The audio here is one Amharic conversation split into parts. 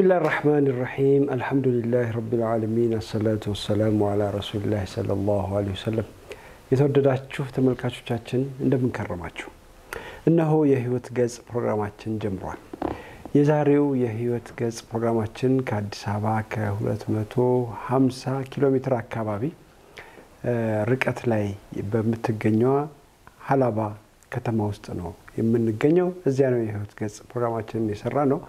ብስሚላህ ራሕማን ራሒም አልሐምዱሊላህ ረቢል ዓለሚን አሰላቱ ወሰላሙ አላ ረሱሊላህ ሰለላሁ ዐለይሂ ወሰለም። የተወደዳችሁ ተመልካቾቻችን እንደምንከረማችሁ፣ እነሆ የህይወት ገጽ ፕሮግራማችን ጀምሯል። የዛሬው የህይወት ገጽ ፕሮግራማችን ከአዲስ አበባ ከ250 ኪሎ ሜትር አካባቢ ርቀት ላይ በምትገኘዋ ሀላባ ከተማ ውስጥ ነው የምንገኘው። እዚያ ነው የህይወት ገጽ ፕሮግራማችንን የሰራ ነው።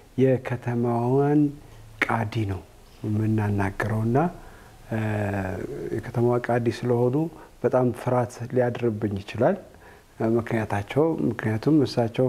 የከተማዋን ቃዲ ነው የምናናገረውና የከተማዋ ቃዲ ስለሆኑ በጣም ፍርሃት ሊያድርብኝ ይችላል። ምክንያታቸው ምክንያቱም እሳቸው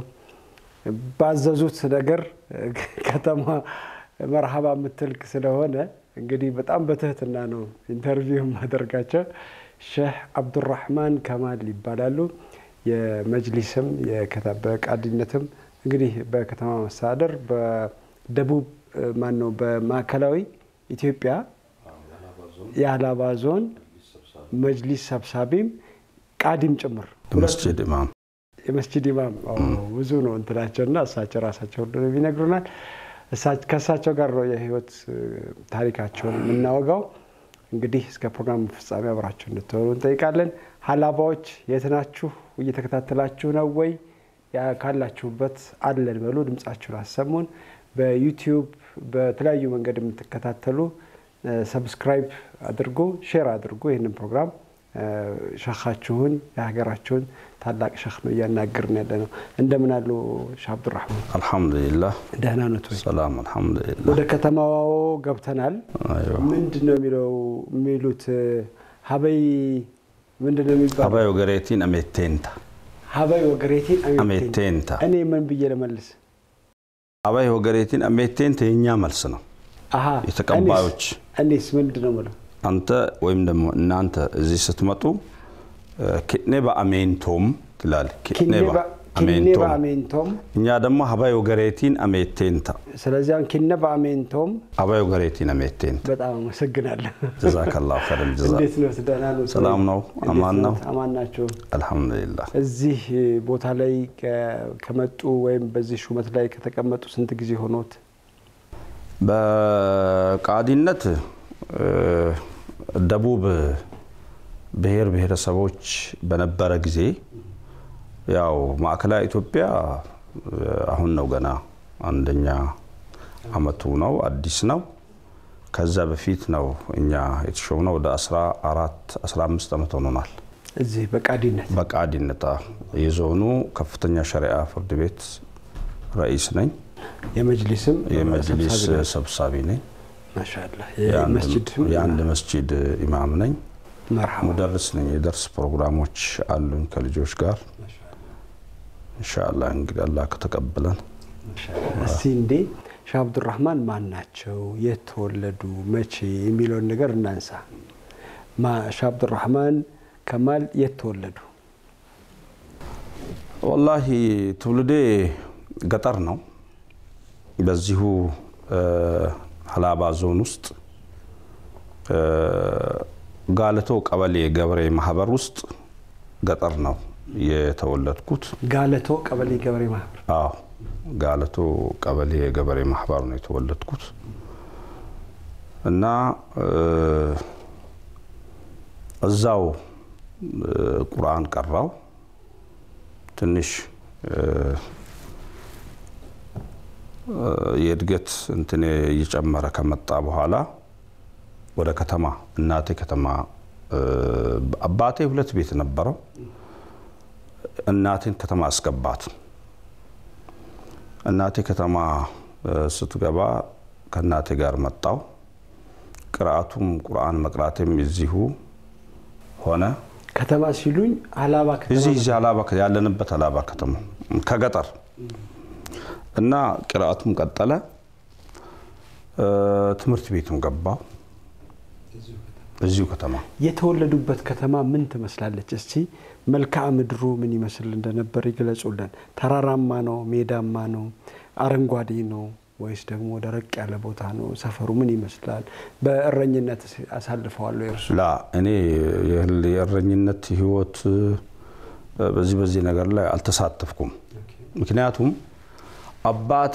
ባዘዙት ነገር ከተማ መርሃባ የምትልክ ስለሆነ እንግዲህ በጣም በትህትና ነው ኢንተርቪው ማደርጋቸው። ሼህ አብዱራህማን ከማል ይባላሉ። የመጅሊስም በቃዲነትም እንግዲህ በከተማ መስተዳደር በደቡብ ማን ነው በማዕከላዊ ኢትዮጵያ የሀላባ ዞን መጅሊስ ሰብሳቢም ቃዲም ጭምር መስጅድ ኢማም የመስጅድ ኢማም ብዙ ነው እንትናቸውና እሳቸው ራሳቸው ሁሉ ይነግሩናል። ከእሳቸው ጋር ነው የህይወት ታሪካቸውን የምናወጋው። እንግዲህ እስከ ፕሮግራሙ ፍጻሜ አብራችሁ እንድትሆኑ እንጠይቃለን። ሀላባዎች የት ናችሁ? እየተከታተላችሁ ነው ወይ? ካላችሁበት አለን በሉ፣ ድምጻችሁን አሰሙን። በዩቲዩብ በተለያዩ መንገድ የምትከታተሉ ሰብስክራይብ አድርጉ፣ ሼር አድርጉ። ይህንን ፕሮግራም ሸኻችሁን የሀገራችሁን ታላቅ ሸኽ ነው እያናገርን ያለ ነው። እንደምን አሉ ሼህ አብዱራህማን? አልሐምዱሊላህ ደህና ነት ወይ? ሰላም አልሐምዱሊላህ። ወደ ከተማው ገብተናል። አይዋ ምንድን ነው የሚለው የሚሉት ሀበይ ምንድን ነው የሚባለው? አባይ ወገሬቲን አሜቴንታ ሀበይ ወገሬቲን አሜቴን አሜቴንታ እኔ ምን ብዬ ልመልስ? አባይ ወገሬቲን አሜቴንታ የእኛ መልስ ነው። አሀ የተቀባዮች እኔስ- እኔስ ምንድን ነው የምለው? አንተ ወይም ደግሞ እናንተ እዚህ ስትመጡ ኪኔ በአሜንቶም ትላል። ኪኔ ኪኔባ በአሜንቶም አሜንቶም። እኛ ደግሞ አባይ ወገሬቲን አሜቴንታ ስለዚህ አሁን ኪነባ አሜንቶም። አባይ ወገሬቲን አሜቴንታ በጣም አመሰግናለሁ። ጀዛከላሁ ኸይረል ጀዛ። እንዴት ነው? ደህና ነው? ሰላም ነው? እንዴት አማን ነው? አማን ናቸው። አልሐምዱሊላህ እዚህ ቦታ ላይ ከ- ከመጡ ወይም በዚህ ሹመት ላይ ከተቀመጡ ስንት ጊዜ ሆኖት? በቃዲነት እ፣ ደቡብ ብሔር ብሔረሰቦች በነበረ ጊዜ ያው ማዕከላዊ ኢትዮጵያ እ፣ አሁን ነው ገና አንደኛ አመቱ ነው፣ አዲስ ነው። ከዛ በፊት ነው እኛ የተሾምነው ወደ 14 15 ዓመት ሆኖናል። እዚህ በቃዲነት በቃዲነት አዎ። የዞኑ ከፍተኛ ሸሪዓ ፍርድ ቤት ረኢስ ነኝ። የመጅሊስም የመጅሊስ ሰብሳቢ ናቸው። ሰብሳቢ ነኝ። ማሻአላህ የአንድ- የመስጅድ የአንድ መስጂድ ኢማም ነኝ። መርሐባ ሙደርስ ነኝ። የደርስ ፕሮግራሞች አሉኝ ከልጆች ጋር ኢንሻአላህ። እንግዲህ አላህ ከተቀበለን እስቲ እንዴ ሼህ አብዱራህማን ማን ናቸው? የት ተወለዱ? መቼ የሚለውን ነገር እናንሳ። ማ- ሼህ አብዱራህማን ከማል የት ተወለዱ? ወላሂ ትውልዴ ገጠር ነው። በዚሁ እ፣ ሀላባ ዞን ውስጥ እ፣ ጋለቶ ቀበሌ ገበሬ ማህበር ውስጥ ገጠር ነው የተወለድኩት። ጋለቶ ቀበሌ ገበሬ ማህበር። አዎ ጋለቶ ቀበሌ የገበሬ ማህበር ነው የተወለድኩት እና እ፣ እዛው እ፣ ቁርአን ቀራው ትንሽ እ፣ እ፣ የእድገት እንትን እየጨመረ ከመጣ በኋላ ወደ ከተማ እናቴ ከተማ እ፣ አባቴ ሁለት ቤት ነበረው። እናቴን ከተማ አስገባት። እናቴ ከተማ እ፣ ስትገባ ከእናቴ ጋር መጣው። ቅርአቱም ቁርአን መቅራቴም እዚሁ ሆነ። ከተማ ሲሉኝ ሀላባ ከተማ እዚህ እዚህ ሀላባ ያለንበት ሀላባ ከተማ ከገጠር እና ቅርአቱም ቀጠለ። እ፣ ትምህርት ቤቱም ገባው እዚሁ ከተማ የተወለዱበት ከተማ ምን ትመስላለች? እስቲ መልክዓ ምድሩ ምን ይመስል እንደነበር ይግለጹልን። ተራራማ ነው? ሜዳማ ነው? አረንጓዴ ነው ወይስ ደግሞ ደረቅ ያለ ቦታ ነው? ሰፈሩ ምን ይመስላል? በእረኝነት አሳልፈዋለሁ የእርሱ ላ እኔ የህል- የእረኝነት ህይወት እ፣ በዚህ በዚህ ነገር ላይ አልተሳተፍኩም። ምክንያቱም አባቴ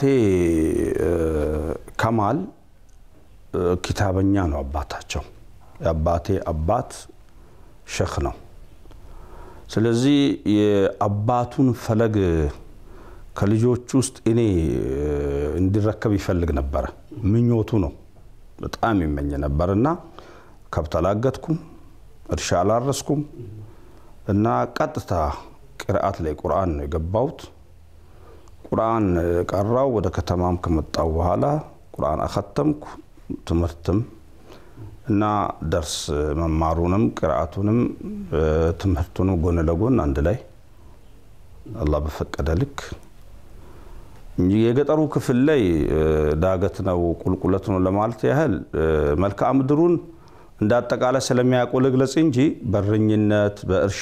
ከማል ኪታበኛ ነው አባታቸው። የአባቴ አባት ሸክ ነው። ስለዚህ የአባቱን ፈለግ ከልጆች ውስጥ እኔ እንዲረከብ ይፈልግ ነበረ። ምኞቱ ነው። በጣም ይመኝ ነበር እና ከብት አላገጥኩም፣ እርሻ አላረስኩም እና ቀጥታ ቅርአት ላይ ቁርአን ነው የገባሁት። ቁርአን ቀራው። ወደ ከተማም ከመጣው በኋላ ቁርአን አከተምኩ። ትምህርትም እና ደርስ መማሩንም ቅርአቱንም ትምህርቱንም ጎን ለጎን አንድ ላይ አላህ በፈቀደ ልክ እንጂ የገጠሩ ክፍል ላይ ዳገት ነው ቁልቁለት ነው ለማለት ያህል መልክዓ ምድሩን እንደ አጠቃላይ ስለሚያውቁ ልግለጽ እንጂ በረኝነት በእርሻ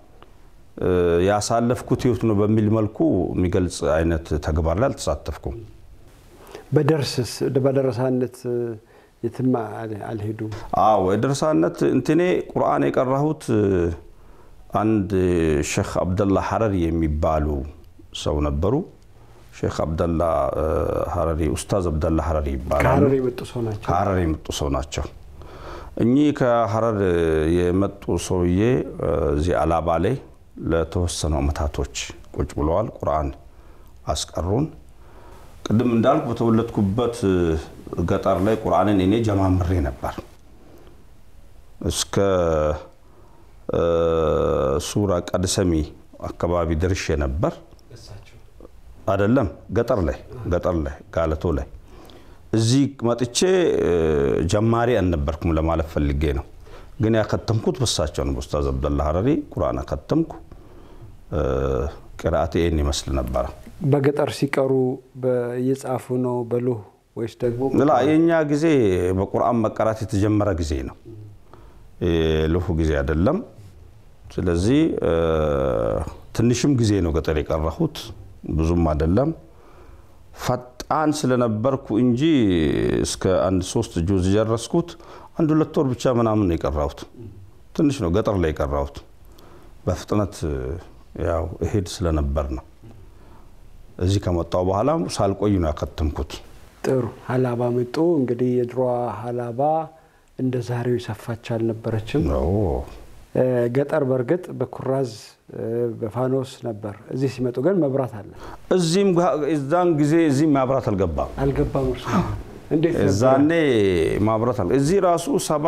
ያሳለፍኩት ህይወት ነው በሚል መልኩ የሚገልጽ አይነት ተግባር ላይ አልተሳተፍኩም። በደርስስ በደረሳነት የትም አልሄዱም? አዎ የደረሳነት እንትኔ ቁርአን የቀራሁት አንድ ሼክ አብደላ ሐረሪ የሚባሉ ሰው ነበሩ። ሼክ አብደላ ሐረሪ ኡስታዝ አብደላ ሐረሪ ይባላሉ። ከሀረር የመጡ ሰው ናቸው። ከሐረር የመጡ ሰው ናቸው። እኚህ ከሐረር የመጡ ሰውዬ እዚህ አላባ ላይ ለተወሰኑ አመታቶች ቁጭ ብለዋል። ቁርአን አስቀሩን። ቅድም እንዳልኩ በተወለድኩበት ገጠር ላይ ቁርአንን እኔ ጀማምሬ ነበር እስከ ሱራ ቀድሰሚ አካባቢ ደርሼ ነበር። አይደለም ገጠር ላይ ገጠር ላይ ጋለቶ ላይ እዚህ መጥቼ ጀማሪ አልነበርኩም ለማለት ፈልጌ ነው። ግን ያከተምኩት በሳቸው ነው። ኡስታዝ አብደላ ሐረሪ ቁርአን አከተምኩ። ቅርአቴ ይህን ይመስል ነበረ። በገጠር ሲቀሩ እየጻፉ ነው በሉህ ወይስ ደግሞ ላ የእኛ ጊዜ በቁርአን መቀራት የተጀመረ ጊዜ ነው። ልሁ ጊዜ አይደለም። ስለዚህ ትንሽም ጊዜ ነው ገጠር የቀረሁት፣ ብዙም አይደለም። ፈጣን ስለነበርኩ እንጂ እስከ አንድ ሶስት ጁዝ ጀረስኩት። አንድ ሁለት ወር ብቻ ምናምን ነው የቀራሁት። ትንሽ ነው ገጠር ላይ የቀራሁት። በፍጥነት ያው እሄድ ስለነበር ነው። እዚህ ከመጣው በኋላ ሳልቆይ ነው ያከተምኩት። ጥሩ ሀላባ መጡ። እንግዲህ የድሮዋ ሀላባ እንደ ዛሬው የሰፋች አልነበረችም። ገጠር በእርግጥ በኩራዝ በፋኖስ ነበር። እዚህ ሲመጡ ግን መብራት አለ። እዚህም እዛን ጊዜ እዚህም ማብራት አልገባም አልገባም። እርሱ እንዴት እዛኔ ማብራት አል እዚህ ራሱ ሰባ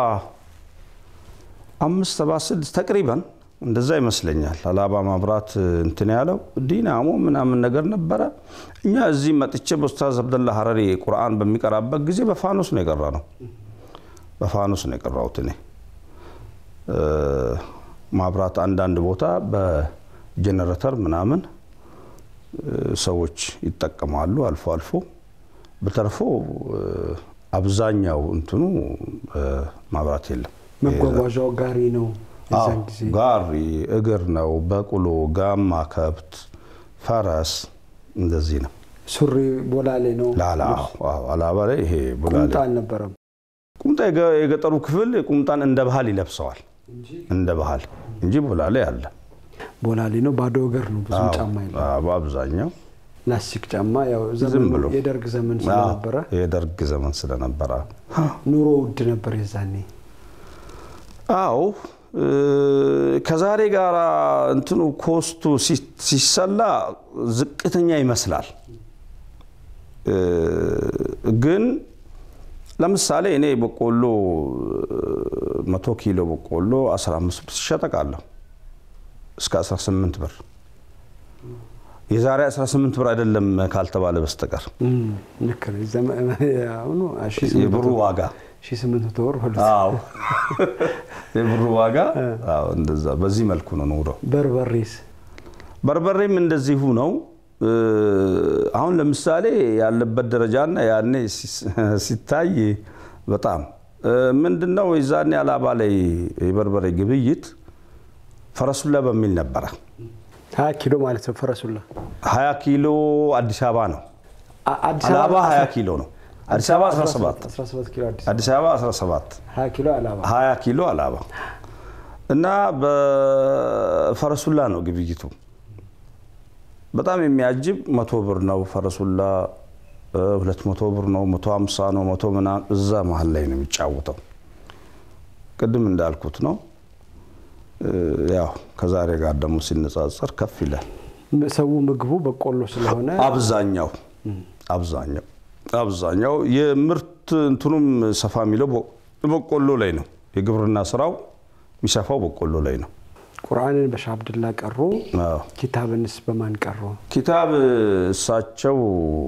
አምስት ሰባ ስድስት ተቅሪበን እንደዛ ይመስለኛል። አላባ ማብራት እንትን ያለው ዲናሞ ምናምን ነገር ነበረ። እኛ እዚህ መጥቼ በኡስታዝ አብደላ ሐረሪ ቁርአን በሚቀራበት ጊዜ በፋኖስ ነው የቀራ ነው። በፋኖስ ነው የቀራሁት እኔ። ማብራት አንዳንድ ቦታ በጀነሬተር ምናምን ሰዎች ይጠቀማሉ አልፎ አልፎ። በተርፎ አብዛኛው እንትኑ ማብራት የለም። መጓጓዣው ጋሪ ነው። የዛን ጊዜ ጋሪ እግር ነው፣ በቅሎ፣ ጋማ ከብት፣ ፈረስ እንደዚህ ነው። ሱሪ ቦላሌ ነው። ላላ አላባ ላይ ይሄ ቦላሌ ቁምጣ አልነበረም። ቁምጣ የገጠሩ ክፍል ቁምጣን እንደ ባህል ይለብሰዋል እንደ ባህል እንጂ ቦላሌ አለ። ቦላሌ ነው። ባዶ እግር ነው። ብዙ ጫማ የለም። በአብዛኛው ላስቲክ ጫማ ያው ዝም ዘመኑ ብሎ የደርግ ዘመን ስለነበረ የደርግ ዘመን ስለነበረ ኑሮ ውድ ነበር የዛኔ። አዎ ከዛሬ ጋር እንትኑ ኮስቱ ሲሰላ ዝቅተኛ ይመስላል። ግን ለምሳሌ እኔ በቆሎ መቶ ኪሎ በቆሎ 15 ብር ሲሸጠቃለሁ እስከ 18 ብር የዛሬ 18 ብር አይደለም ካልተባለ በስተቀር ልክ ነው። ዘመ- አሁኑ የብሩ ዋጋ 1800 ብር ሁለት አዎ የብሩ ዋጋ አዎ እንደዛ በዚህ መልኩ ነው ኑሮው። በርበሬስ በርበሬም እንደዚሁ ነው። አሁን ለምሳሌ ያለበት ደረጃና ያኔ ሲታይ በጣም ምንድነው የዛኔ አላባ ላይ የበርበሬ ግብይት ፈረሱላ በሚል ነበረ። 20 ኪሎ ማለት ነው ፈረሱላ። 20 ኪሎ አዲስ አበባ ነው። አ- አዲስ አላባ አበባ 20 ኪሎ ነው። አዲስ አበባ 17 17 ኪሎ አዲስ አዲስ አበባ 17 20 ኪሎ አላባ 20 ኪሎ አላባ እና በፈረሱላ ነው ግብይቱ። በጣም የሚያጅብ መቶ ብር ነው ፈረሱላ ሁለት መቶ ብር ነው መቶ ሀምሳ ነው መቶ ምናምን እዛ መሀል ላይ ነው የሚጫወተው። ቅድም እንዳልኩት ነው ያው ከዛሬ ጋር ደግሞ ሲነጻጸር ከፍ ይላል። ሰው ምግቡ በቆሎ ስለሆነ አብዛኛው አብዛኛው አብዛኛው የምርት እንትኑም ሰፋ የሚለው በቆሎ ላይ ነው። የግብርና ስራው የሚሰፋው በቆሎ ላይ ነው። ቁርአንን በሻህ አብድላ ቀሩ። ኪታብንስ በማን ቀሩ? ኪታብ እሳቸው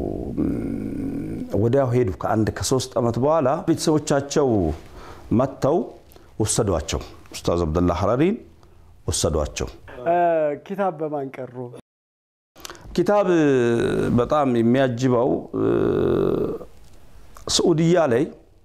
ወዲያው ሄዱ። ከአንድ ከሶስት ዓመት በኋላ ቤተሰቦቻቸው መጥተው ወሰዷቸው። ኡስታዝ አብደላ ሐረሪን ወሰዷቸው። ኪታብ በማን ቀሩ? ኪታብ በጣም የሚያጅበው ስዑድያ ላይ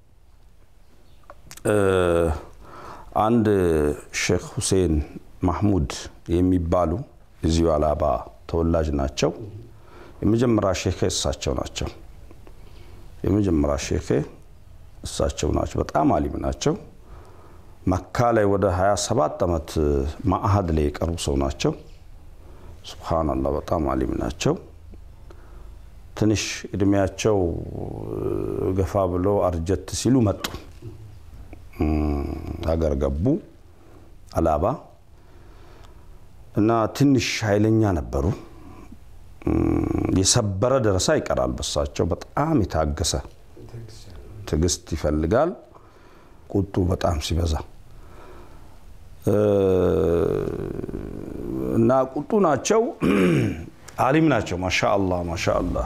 አንድ ሼክ ሁሴን ማህሙድ የሚባሉ እዚሁ አላባ ተወላጅ ናቸው። የመጀመሪያ ሼክ እሳቸው ናቸው። የመጀመሪያ ሼክ እሳቸው ናቸው። በጣም አሊም ናቸው። መካ ላይ ወደ 27 ዓመት ማአሀድ ላይ የቀሩ ሰው ናቸው። ሱብሃነላህ በጣም አሊም ናቸው። ትንሽ እድሜያቸው ገፋ ብሎ አርጀት ሲሉ መጡ። ሀገር ገቡ አላባ እና ትንሽ ኃይለኛ ነበሩ። የሰበረ ደረሳ ይቀራል በሳቸው። በጣም የታገሰ ትዕግስት ይፈልጋል። ቁጡ በጣም ሲበዛ እና ቁጡ ናቸው። አሊም ናቸው። ማሻአላህ ማሻአላህ።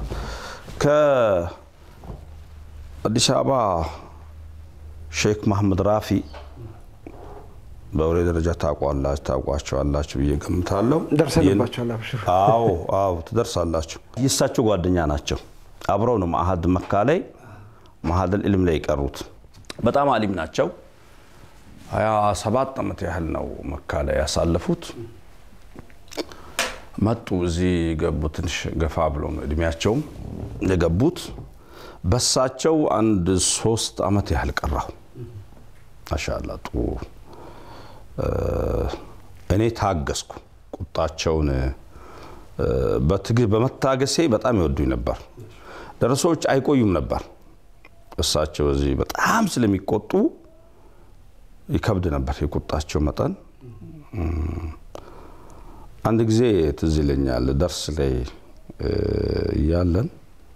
ከአዲስ አበባ ሼክ መሐመድ ራፊ በወሬ ደረጃ ታውቋላችሁ ታውቋቸዋላችሁ ብዬ ገምታለሁ። ደርሰንባቸዋል። አብሽር። አዎ አዎ ትደርሳላችሁ። የእሳቸው ጓደኛ ናቸው። አብረው ነው ማአሀድ መካ ላይ ማአሀድል ኢልም ላይ የቀሩት። በጣም አሊም ናቸው። ሀያ ሰባት ዓመት ያህል ነው መካ ላይ ያሳለፉት። መጡ እዚህ ገቡ። ትንሽ ገፋ ብለው ነው እድሜያቸውም የገቡት። በሳቸው አንድ ሶስት ዓመት ያህል ቀራሁ። ማሻአላ ጥሩ እኔ ታገስኩ። ቁጣቸውን በመታገሴ በጣም ይወዱኝ ነበር። ደረሶች አይቆዩም ነበር። እሳቸው እዚህ በጣም ስለሚቆጡ ይከብድ ነበር የቁጣቸው መጠን። አንድ ጊዜ ትዝ ይለኛል ደርስ ላይ እያለን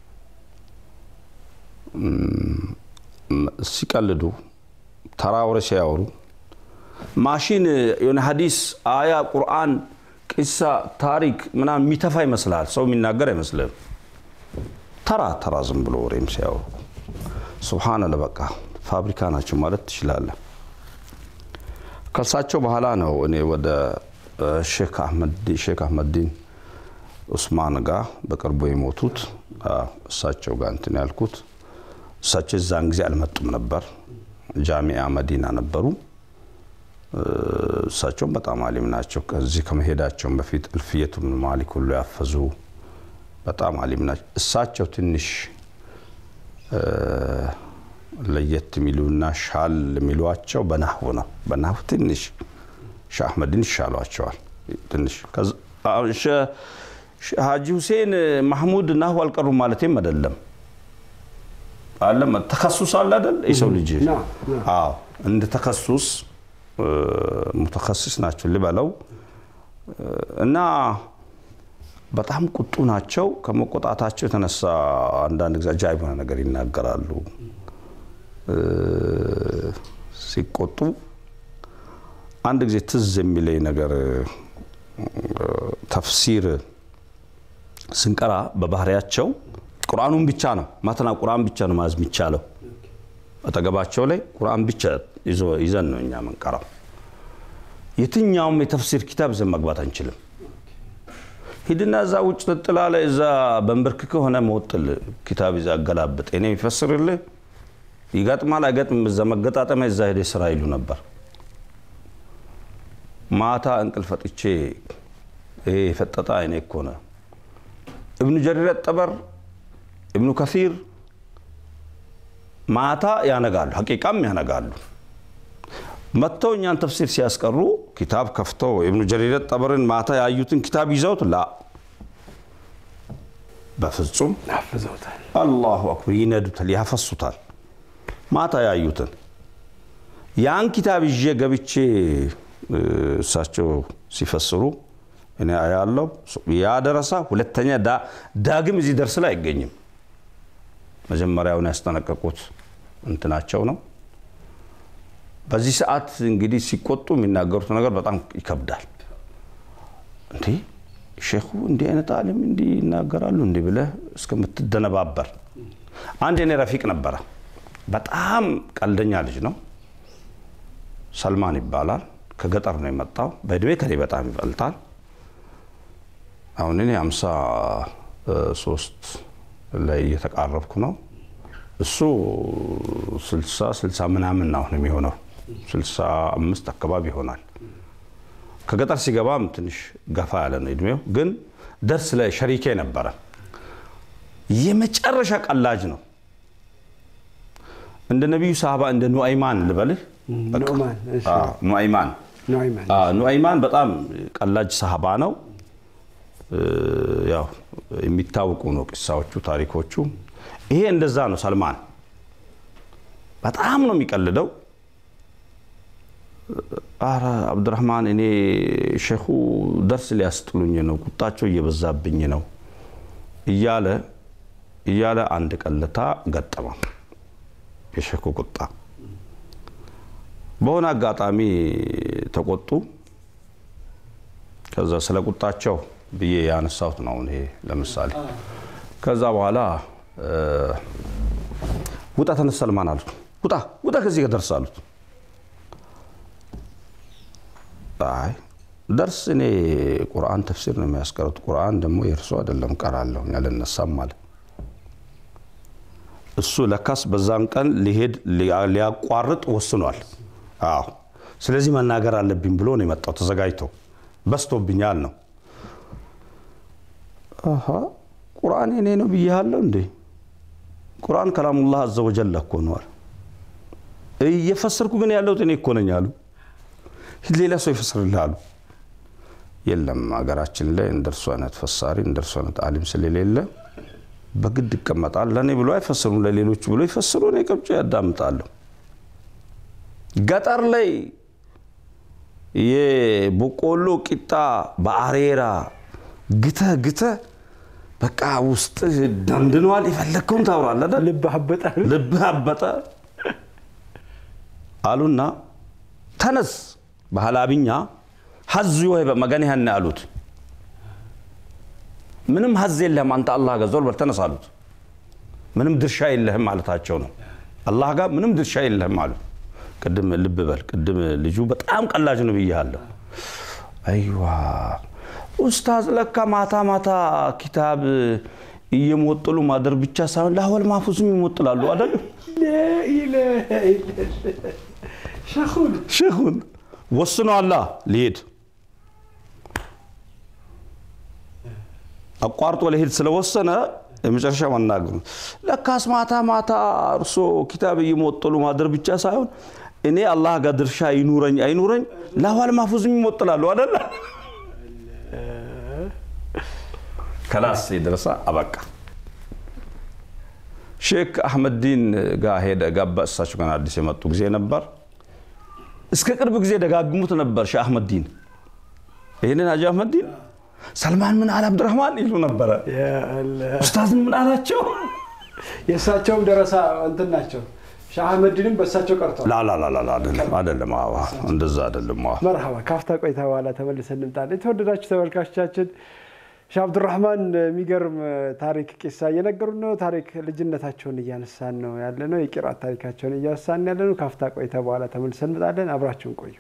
ሲቀልዱ ተራ ወሬ ሲያወሩ ማሽን የሆነ ሀዲስ፣ አያ፣ ቁርአን፣ ቂሳ፣ ታሪክ ምናምን የሚተፋ ይመስላል። ሰው የሚናገር አይመስልም። ተራ ተራ ዝም ብሎ ወሬም ሲያወሩ ሱብሃነላህ በቃ ፋብሪካ ናቸው ማለት ትችላለህ። ከእሳቸው በኋላ ነው እኔ ወደ ሼክ አህመድዲን ኡስማን ጋር በቅርቡ የሞቱት እሳቸው ጋር እንትን ያልኩት። እሳቸው እዛን ጊዜ አልመጡም ነበር፣ ጃሚያ መዲና ነበሩ። እሳቸውም በጣም አሊም ናቸው። ከዚህ ከመሄዳቸውም በፊት እልፍየቱ ብን ማሊክ ሁሉ ያፈዙ በጣም አሊም ናቸው። እሳቸው ትንሽ ለየት የሚሉና ሻል የሚሏቸው በናህው ነው። በናህው ትንሽ ሼህ አህመድን ይሻሏቸዋል። ትንሽ ሀጂ ሁሴን ማህሙድ ናህው አልቀሩም ማለቴም አይደለም። አለም ተከሱስ አለ አይደል? የሰው ልጅ አዎ፣ እንደ ተከሱስ ሙተከሲስ ናቸው ልበለው እና በጣም ቁጡ ናቸው። ከመቆጣታቸው የተነሳ አንዳንድ ጊዜ አጃኢብ የሆነ ነገር ይናገራሉ። ሲቆጡ አንድ ጊዜ ትዝ የሚለኝ ነገር ተፍሲር ስንቀራ በባህሪያቸው ቁርአኑን ብቻ ነው ማተና ቁርአን ብቻ ነው ማዝ የሚቻለው። አጠገባቸው ላይ ቁርአን ብቻ ይዘን ነው እኛ መንቀራው። የትኛውም የተፍሲር ኪታብ ይዘን መግባት አንችልም። ሂድና እዛ ውጭ ጥጥላ ላይ እዛ በንብርክክ ሆነ መወጥል ኪታብ ይዛ አገላብጥ እኔ የሚፈስርልህ ይገጥማል አይገጥም፣ እዛ መገጣጠሚያ እዛ ሄደ ስራ ይሉ ነበር። ማታ እንቅልፍ ፈጥቼ ይሄ የፈጠጠ አይኔ እኮ ነው። እብኑ ጀሪር ጠበር፣ እብኑ ከሲር ማታ ያነጋሉ፣ ሀቂቃም ያነጋሉ። መጥተው እኛን ተፍሲር ሲያስቀሩ ኪታብ ከፍተው እብኑ ጀሪር ጠበርን ማታ ያዩትን ኪታብ ይዘውት ላ በፍጹም አፍዘውታል። አላሁ አክበር ይነዱታል፣ ያፈሱታል። ማታ ያዩትን ያን ኪታብ ይዤ ገብቼ እሳቸው ሲፈስሩ እኔ ያለው ያ ደረሳ ሁለተኛ ዳግም እዚህ ደርስ ላይ አይገኝም። መጀመሪያውን ያስጠነቀቁት እንትናቸው ነው። በዚህ ሰዓት እንግዲህ ሲቆጡ የሚናገሩት ነገር በጣም ይከብዳል። እንዲህ ሼኹ እንዲህ አይነት አሊም እንዲህ ይናገራሉ እንዲህ ብለህ እስከምትደነባበር። አንድ የኔ ረፊቅ ነበረ። በጣም ቀልደኛ ልጅ ነው። ሰልማን ይባላል። ከገጠር ነው የመጣው። በእድሜ ከኔ በጣም ይበልጣል። አሁን እኔ ሃምሳ ሶስት ላይ እየተቃረብኩ ነው። እሱ ስልሳ ስልሳ ምናምን አሁን የሚሆነው ስልሳ አምስት አካባቢ ይሆናል። ከገጠር ሲገባም ትንሽ ገፋ ያለ ነው እድሜው፣ ግን ደርስ ላይ ሸሪኬ ነበረ። የመጨረሻ ቀላጅ ነው። እንደ ነቢዩ ሳህባ እንደ ኑአይማን ልበልህ። ኑዕማን እሺ፣ ኑአይማን ኑዕማን ኑአይማን በጣም ቀላጅ ሳህባ ነው። ያው የሚታወቁ ነው ቅሳዎቹ፣ ታሪኮቹ። ይሄ እንደዛ ነው። ሰልማን በጣም ነው የሚቀልደው። አረ አብዱራህማን እኔ ሼኹ ደርስ ሊያስጥሉኝ ነው፣ ቁጣቸው እየበዛብኝ ነው እያለ እያለ አንድ ቀልታ ገጠመው የሼኹ ቁጣ። በሆነ አጋጣሚ ተቆጡ። ከዛ ስለ ቁጣቸው ብዬ ያነሳሁት ነው ይሄ ለምሳሌ። ከዛ በኋላ ውጣ ተነስ ሰልማን አሉት። ውጣ ውጣ ከዚህ ደርስ አሉት። አይ ደርስ እኔ ቁርአን ተፍሲር ነው የሚያስቀሩት። ቁርአን ደግሞ የእርሱ አይደለም ቀራለሁ ያልነሳም ማለት እሱ ለካስ በዛን ቀን ሊሄድ ሊያቋርጥ ወስኗል። አዎ ስለዚህ መናገር አለብኝ ብሎ ነው የመጣው ተዘጋጅቶ በስቶብኛል ነው። አሃ ቁርአን የኔ ነው ብያለሁ እንዴ? ቁርአን ከላሙላህ አዘ ወጀል እኮ ነዋል። እየፈሰርኩ ግን ያለሁት እኔ እኮ ነኝ አሉ። ሌላ ሰው ይፈስርልሃሉ። የለም ሀገራችን ላይ እንደርሱ አይነት ፈሳሪ እንደርሱ አይነት አሊም ስለሌለ በግድ ይቀመጣል። ለእኔ ብሎ አይፈስሩም፣ ለሌሎቹ ብሎ ይፈስሩ። እኔ ቀብጬ ያዳምጣለሁ። ገጠር ላይ የበቆሎ ቂጣ በአሬራ ግተ ግተ በቃ ውስጥ ደንድኗል። የፈለግከውን ታውራለህ አይደል? ልብ አበጠ። ልብህ አበጠ አሉና ተነስ ባህላብኛ ሀዝ ወይ በመገን ያህን አሉት። ምንም ሀዝ የለህም አንተ አላህ ጋር ዞር በል ተነስ አሉት። ምንም ድርሻ የለህም ማለታቸው ነው። አላህ ጋር ምንም ድርሻ የለህም አሉት። ቅድም ልብ በል ቅድም ልጁ በጣም ቀላጅ ነው ብያለሁ። አይዋ ኡስታዝ ለካ ማታ ማታ ኪታብ እየሞጥሉ ማደር ብቻ ሳይሆን ለአወል ማፉዝም ይሞጥላሉ አይደል? ሸኹን ሼኹን ወስኗላ ሊሄድ አቋርጦ ሊሄድ ስለወሰነ የመጨረሻ መናገሩ ለካስ ማታ ማታ እርሶ ኪታብ እየሞጠሉ ማደር ብቻ ሳይሆን እኔ አላህ ጋር ድርሻ ይኑረኝ አይኑረኝ ለአዋል ማፉዝም ይሞጥላሉ አደለ ከላስ የደረሰ አበቃ ሼክ አህመዲን ጋር ሄደ ገባ እሳቸው ገና አዲስ የመጡ ጊዜ ነበር እስከ ቅርብ ጊዜ ደጋግሙት ነበር ሼህ አህመዲን ይህንን ሀጂ አህመዲን ሰልማን ምን አለ አብዱራህማን ይሉ ነበረ ኡስታዝን ምን አላቸው የእሳቸውም ደረሳ እንትን ናቸው። ሻህ አህመዲንም በእሳቸው ቀርቷል። ላላላላ አይደለም አይደለም አዎ እንደዛ አይደለም አዎ መርሃባ ካፍታ ቆይታ በኋላ ተመልሰን እንምጣለን። የተወደዳችሁ ተመልካቾቻችን ሻህ አብዱራህማን የሚገርም ታሪክ ቂሳ እየነገሩን ነው። ታሪክ ልጅነታቸውን እያነሳን ነው ያለ ነው። የቂራት ታሪካቸውን እያነሳን ያለ ነው። ካፍታ ቆይታ በኋላ ተመልሰን እንምጣለን። አብራችሁን ቆዩ።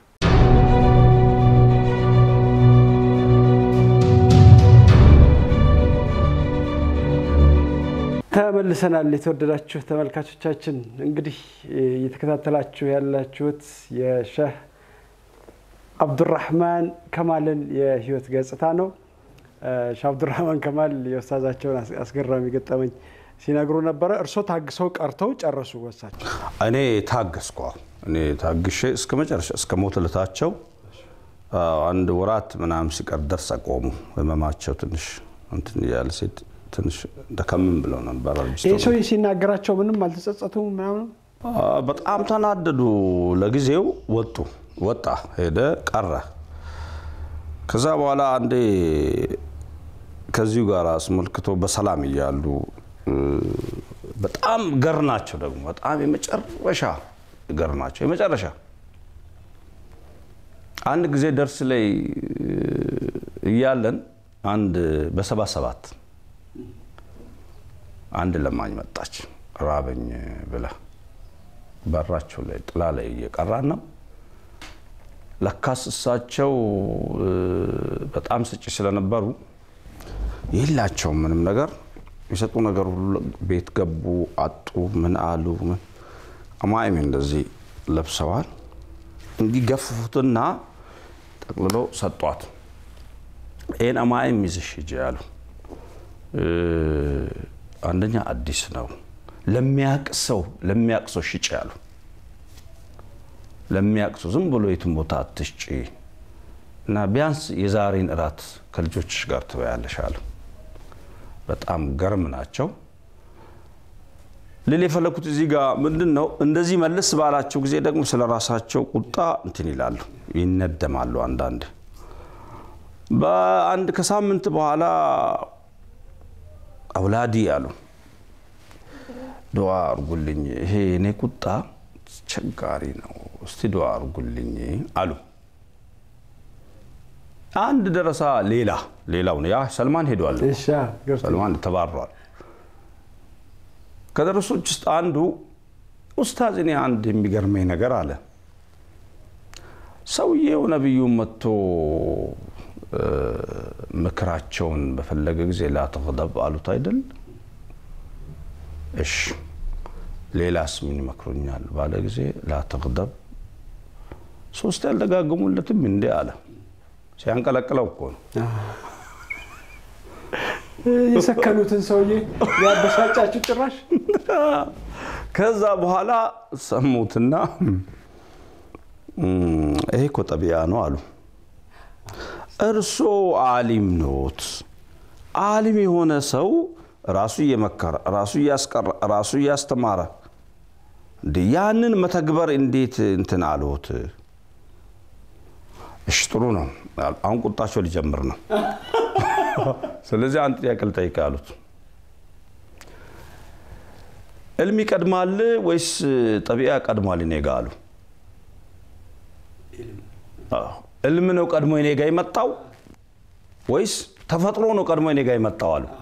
ተመልሰናል። የተወደዳችሁ ተመልካቾቻችን እንግዲህ እየተከታተላችሁ ያላችሁት የሼህ አብዱራህማን ከማልን የህይወት ገጽታ ነው። ሼህ አብዱራህማን ከማል የኡስታዛቸውን አስገራሚ ገጠመኝ ሲነግሩ ነበረ። እርሶ ታግሰው ቀርተው ጨረሱ ወሳቸው? እኔ ታገስኳ እኔ ታግሼ እስከ መጨረሻ እስከ ሞት ልታቸው አንድ ወራት ምናምን ሲቀር ደርስ አቆሙ። ህመማቸው ትንሽ እንትን እያለ ሴት ትንሽ ደከምም ብለው ነበር። ይህ ሰውዬ ሲናገራቸው ምንም አልተጸጸቱም ምናምን በጣም ተናደዱ። ለጊዜው ወጡ፣ ወጣ፣ ሄደ፣ ቀረ። ከዛ በኋላ አንዴ ከዚሁ ጋር አስመልክቶ በሰላም እያሉ በጣም ገር ናቸው ደግሞ በጣም የመጨረሻ ገር ናቸው የመጨረሻ አንድ ጊዜ ደርስ ላይ እያለን አንድ በሰባ ሰባት አንድ ለማኝ መጣች ራበኝ ብላ በራቸው ላይ ጥላ ላይ እየቀራን ነው። ለካስ እሳቸው በጣም ስጪ ስለነበሩ የላቸውም ምንም ነገር የሰጡ ነገር ሁሉ ቤት ገቡ፣ አጡ፣ ምን አሉ ምን አማይም እንደዚህ ለብሰዋል። እንዲገፍፉትና ጠቅልለው ሰጧት። ይህን አማይም ይዘሽ ሂጂ ያሉ አንደኛ አዲስ ነው ለሚያቅ ሰው ለሚያቅ ሰው ሽጭ ያሉ ለሚያቅ ሰው ዝም ብሎ የትም ቦታ አትሽጪ እና ቢያንስ የዛሬን እራት ከልጆችሽ ጋር ትበያለሽ አሉ። በጣም ገርም ናቸው። ልል የፈለኩት እዚህ ጋር ምንድን ነው፣ እንደዚህ መለስ ባላቸው ጊዜ ደግሞ ስለ ራሳቸው ቁጣ እንትን ይላሉ፣ ይነደማሉ። አንዳንድ በአንድ ከሳምንት በኋላ አውላዲ አሉ ዱዓ አርጉልኝ፣ ይሄ እኔ ቁጣ አስቸጋሪ ነው፣ እስቲ ዱዓ አርጉልኝ አሉ። አንድ ደረሳ ሌላ ሌላው ያ ሰልማን ሄዷል፣ ሰልማን ተባሯል። ከደረሶች ውስጥ አንዱ ኡስታዝ፣ እኔ አንድ የሚገርመኝ ነገር አለ። ሰውዬው ነቢዩን መጥቶ ምክራቸውን በፈለገ ጊዜ ላተቅደብ አሉት አይደል? እሺ ሌላስ ምን ይመክሩኛል ባለ ጊዜ ላተቅደብ ሶስት ያልደጋግሙለትም እንዴ አለ። ሲያንቀለቅለው እኮ ነው የሰከኑትን ሰውዬ ያበሳጫችሁ ጭራሽ። ከዛ በኋላ ሰሙትና ይሄ እኮ ጠቢያ ነው አሉ። እርሶ አሊም ኖት። አሊም የሆነ ሰው ራሱ እየመከረ ራሱ እያስቀረ ራሱ እያስተማረ እንዴ ያንን መተግበር እንዴት እንትን አልሆት? እሺ ጥሩ ነው። አሁን ቁጣቸው ሊጀምር ነው። ስለዚህ አንድ ጥያቄ ልጠይቅ አሉት። እልም ይቀድማል ወይስ ጠቢያ ቀድሟል እኔ ጋ አሉ። እልም ነው ቀድሞ እኔ ጋ የመጣው ወይስ ተፈጥሮ ነው ቀድሞ እኔ ጋ የመጣው አሉ።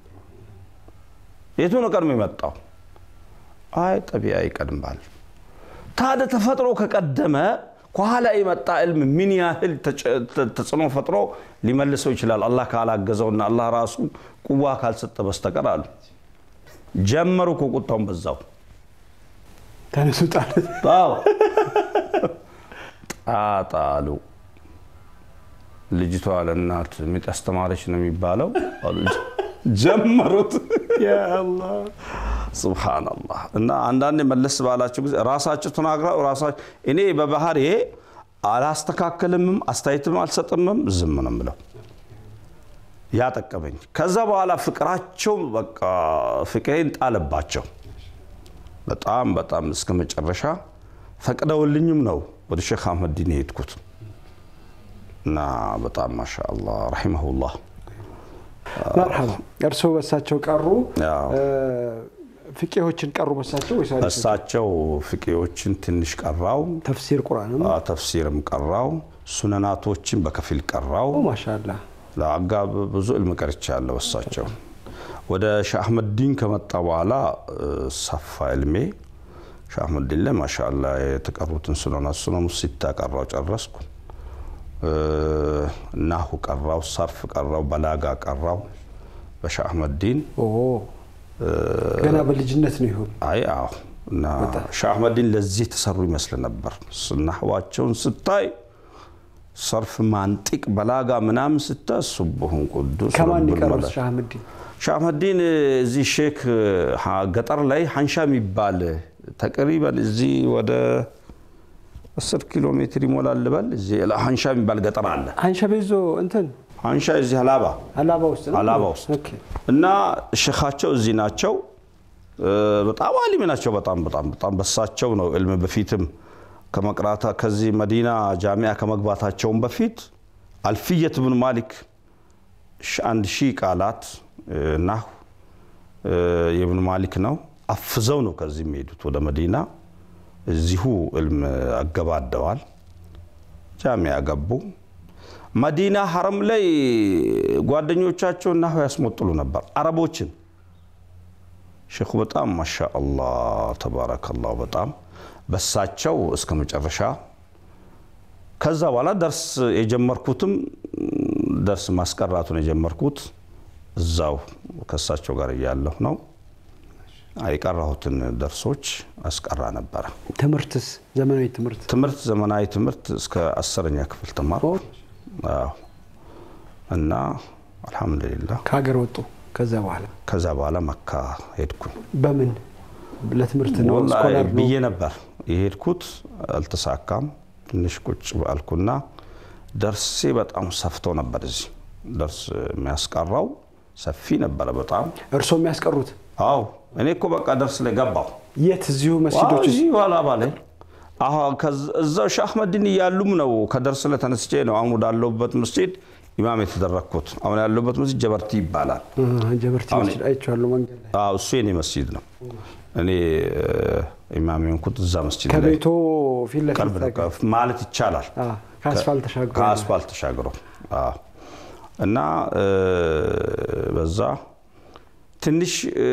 የቱ ነው ቀድሞ የመጣው? አይ ጠቢያ ይቀድማል። ታዲያ ተፈጥሮ ከቀደመ ከኋላ የመጣ ዕልም ምን ያህል ተጽዕኖ ፈጥሮ ሊመልሰው ይችላል? አላህ ካላገዘውና አላህ ራሱ ቁዋ ካልሰጠ በስተቀር አሉ። ጀመሩ እኮ ቁጣውን በዛው ተነሱ ጣል ጣጣ አሉ። ልጅቷ ለእናት ምጥ አስተማረች ነው የሚባለው። ጀመሩት። ሱብሃነላህ። እና አንዳንድ መለስ ባላቸው ጊዜ ራሳቸው ተናግረው ራሳቸው እኔ በባህሪ አላስተካከልምም አስተያየትም አልሰጥምም ዝም ነው የምለው። ያጠቀመኝ ከዛ በኋላ ፍቅራቸው በቃ ፍቅሬን ጣለባቸው። በጣም በጣም እስከ መጨረሻ ፈቅደውልኝም ነው ወደ ሼክ አህመዲን የሄድኩት እና በጣም ማሻአላህ ረሒመሁላህ መርሐባ። እርስዎ በሳቸው ቀሩ፣ ያው ፍቄዎችን ቀሩ በሳቸው ወይስ እሳቸው ፍቄዎችን ትንሽ ቀራው፣ ተፍሲር ቁርአንም? ተፍሲርም ቀራው፣ ሱነናቶችን በከፊል ቀራው። ማሻአላ ለአጋ ብዙ ዕልም ቀርቻለሁ እሳቸው። ወደ ሻህ አህመዲን ከመጣ በኋላ ሰፋ ዕልሜ። ሻህ አህመዲን ላይ ማሻአላ የተቀሩትን ሱነናት ሱነኑ ሲታ ቀራው ጨረስኩ። ናሁ ቀራው፣ ሰርፍ ቀራው፣ በላጋ ቀራው በሻህ አህመዲን ገና በልጅነት ነው ይሆን? አይ አዎ። እና ሻህ አህመዲን ለዚህ የተሰሩ ይመስል ነበር። ናህዋቸውን ስታይ ሰርፍ፣ ማንጢቅ፣ በላጋ ምናምን ስታይ ሱቡሁን ቅዱስ ከማን ረቡል ይቀሩት መላ- ሻህ አህመዲን? ሻህ አህመዲን እዚህ ሼክ ገጠር ላይ ሀንሻ የሚባል ተቅሪበን እዚህ ወደ አስር ኪሎ ሜትር ይሞላል ልበል። እዚህ ሀንሻ የሚባል ገጠር አለ። አንሸ ቤዞ እንትን አንሻ እዚህ ሀላባ ሀላባ ውስጥ ነው። ሀላባ ውስጥ ኦኬ። እና ሼኻቸው እዚህ ናቸው። እ፣ በጣም አሊም ናቸው። በጣም በጣም በጣም በሳቸው ነው ዕልም በፊትም ከመቅራታ ከዚህ መዲና ጃሚያ ከመግባታቸውም በፊት አልፍየት ብን ማሊክ ሺ- አንድ ሺህ ቃላት እ፣ ናሁ እ፣ የብን ማሊክ ነው። አፍዘው ነው ከዚህ የሚሄዱት ወደ መዲና። እዚሁ ዕልም አገባደዋል። ጃሚያ ገቡ። መዲና ሐረም ላይ ጓደኞቻቸውን ናሁ ያስሞጥሉ ነበር አረቦችን። ሼኹ በጣም ማሻ አላህ ተባረከላሁ በጣም በሳቸው እስከ መጨረሻ። ከዛ በኋላ ደርስ የጀመርኩትም ደርስ ማስቀራቱን የጀመርኩት እዛው ከሳቸው ጋር እያለሁ ነው። የቀራሁትን ደርሶች አስቀራ ነበረ። ትምህርትስ ዘመናዊ ትምህርት ትምህርት ዘመናዊ ትምህርት እስከ አስረኛ ክፍል ተማርኩ። አዎ። እና አልሐምዱሊላህ ከሀገር ወጡ። ከዛ በኋላ ከዛ በኋላ መካ ሄድኩኝ። በምን ለትምህርት ነው? ወላሂ ስኮላር ነው? ብዬ ነበር የሄድኩት፣ አልተሳካም። ትንሽ ቁጭ ባልኩና ደርሴ በጣም ሰፍቶ ነበር። እዚህ ደርስ የሚያስቀራው ሰፊ ነበረ በጣም እርስዎ የሚያስቀሩት አዎ። እኔ እኮ በቃ ደርስ ላይ ገባሁ። የት? እዚሁ መስጂዶች ውስጥ? እዚህ ኋላ ባላይ እዛው ሻህ አህመድን እያሉም ነው ከደርስ ላይ ተነስቼ ነው አሁን ወዳለሁበት መስጂድ ኢማም የተደረግኩት። አሁን ያለሁበት መስጂድ ጀበርቲ ይባላል። አሃ፣ ጀበርቲ አሁን- መስጂድ አይቼዋለሁ መንገድ ላይ። አዎ እሱ የኔ መስጂድ ነው። እኔ እ፣ ኢማም የሆንኩት እዛ መስጂድ ላይ ከቤቶ ፊት ለፊት ቅርብ ነው ላይ- ማለት ይቻላል። አዎ፣ ከአስፋልት ተሻግሮ ከአስፋልት ተሻግሮ አዎ። እና እ፣ በዛ ትንሽ እ፣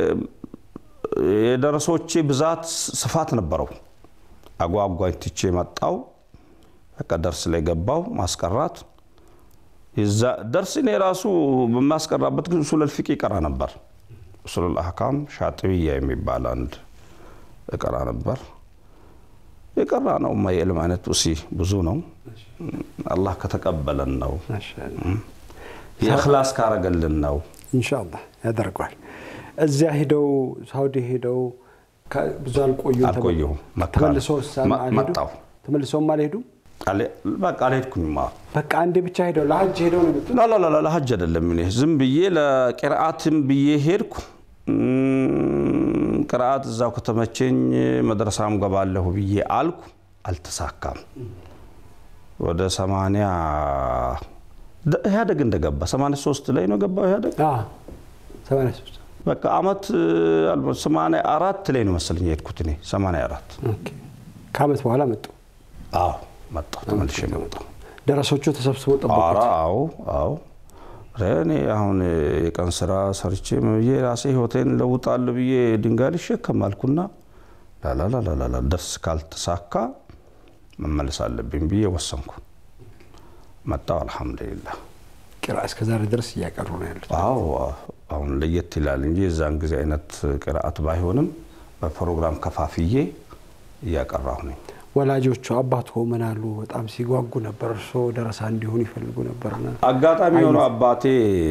የደረሶቼ ብዛት ስፋት ነበረው። አጓጓኝ ትቼ መጣው። በቃ ደርስ ላይ ገባው ማስቀራት የዛ ደርስ እኔ ራሱ በማስቀራበት ጊዜ ኡሱለል ፊቅ ይቀራ ነበር። ኡሱለል አህካም ሻጥብያ የሚባል አንድ እቀራ ነበር። የቀራ ነው የዕልም አይነት ውሲ ብዙ ነው። አላህ ከተቀበለን ነው፣ ማሻአላህ። የእኽላስ ካረገልን ነው። ኢንሻአላህ ያደርገዋል። እዚያ ሄደው ሳውዲ ሄደው ከ- ብዙ አልቆዩም። አልቆየሁም። መካ ተመልሰው መ- መጣሁ። ተመልሰውም አልሄዱም። አለ- በቃ አልሄድኩኝማ። በቃ አንዴ ብቻ ሄደው ለሀጅ ሄደው ነው የመጡት። ላላላ ለሀጅ አይደለም። እኔ ዝም ብዬ ለቅርአትም ብዬ ሄድኩ። እም፣ ቅርአት እዛው ከተመቸኝ መድረሳም ገባለሁ ብዬ አልኩ። አልተሳካም። ወደ ሰማንያ ደ- ኢህአደግ እንደገባ 83 ላይ ነው ገባው ኢህአደግ። አዎ፣ ሰማንያ ሦስት በቃ አመት አልሞ- 84 ላይ ነው መሰለኝ የሄድኩት እኔ 84 ኦኬ። ከአመት በኋላ መጡ። አዎ መጣሁ፣ ተመልሼ መጣሁ። ደረሶቹ ተሰብስበው ጠበቁት። ኧረ አዎ አዎ ኧረ እኔ አሁን የቀን ስራ ሰርቼ ምን ብዬ ራሴ ህይወቴን ለውጣለሁ ብዬ ድንጋይ ልሸከም አልኩና ላላላላላ ደርስ ካልተሳካ መመለስ አለብኝ ብዬ ወሰንኩ። መጣሁ። አልሐምዱሊላህ። ቂራ እስከ ዛሬ ድረስ እያቀሩ ነው ያሉት። አዎ አሁን ለየት ይላል እንጂ የዛን ጊዜ አይነት ቅርአት ባይሆንም በፕሮግራም ከፋፍዬ እያቀራሁ ነኝ። ወላጆቹ አባቶ ምን አሉ? በጣም ሲጓጉ ነበር። እርስዎ ደረሳ እንዲሆኑ ይፈልጉ ነበርና አጋጣሚ የሆነው አባቴ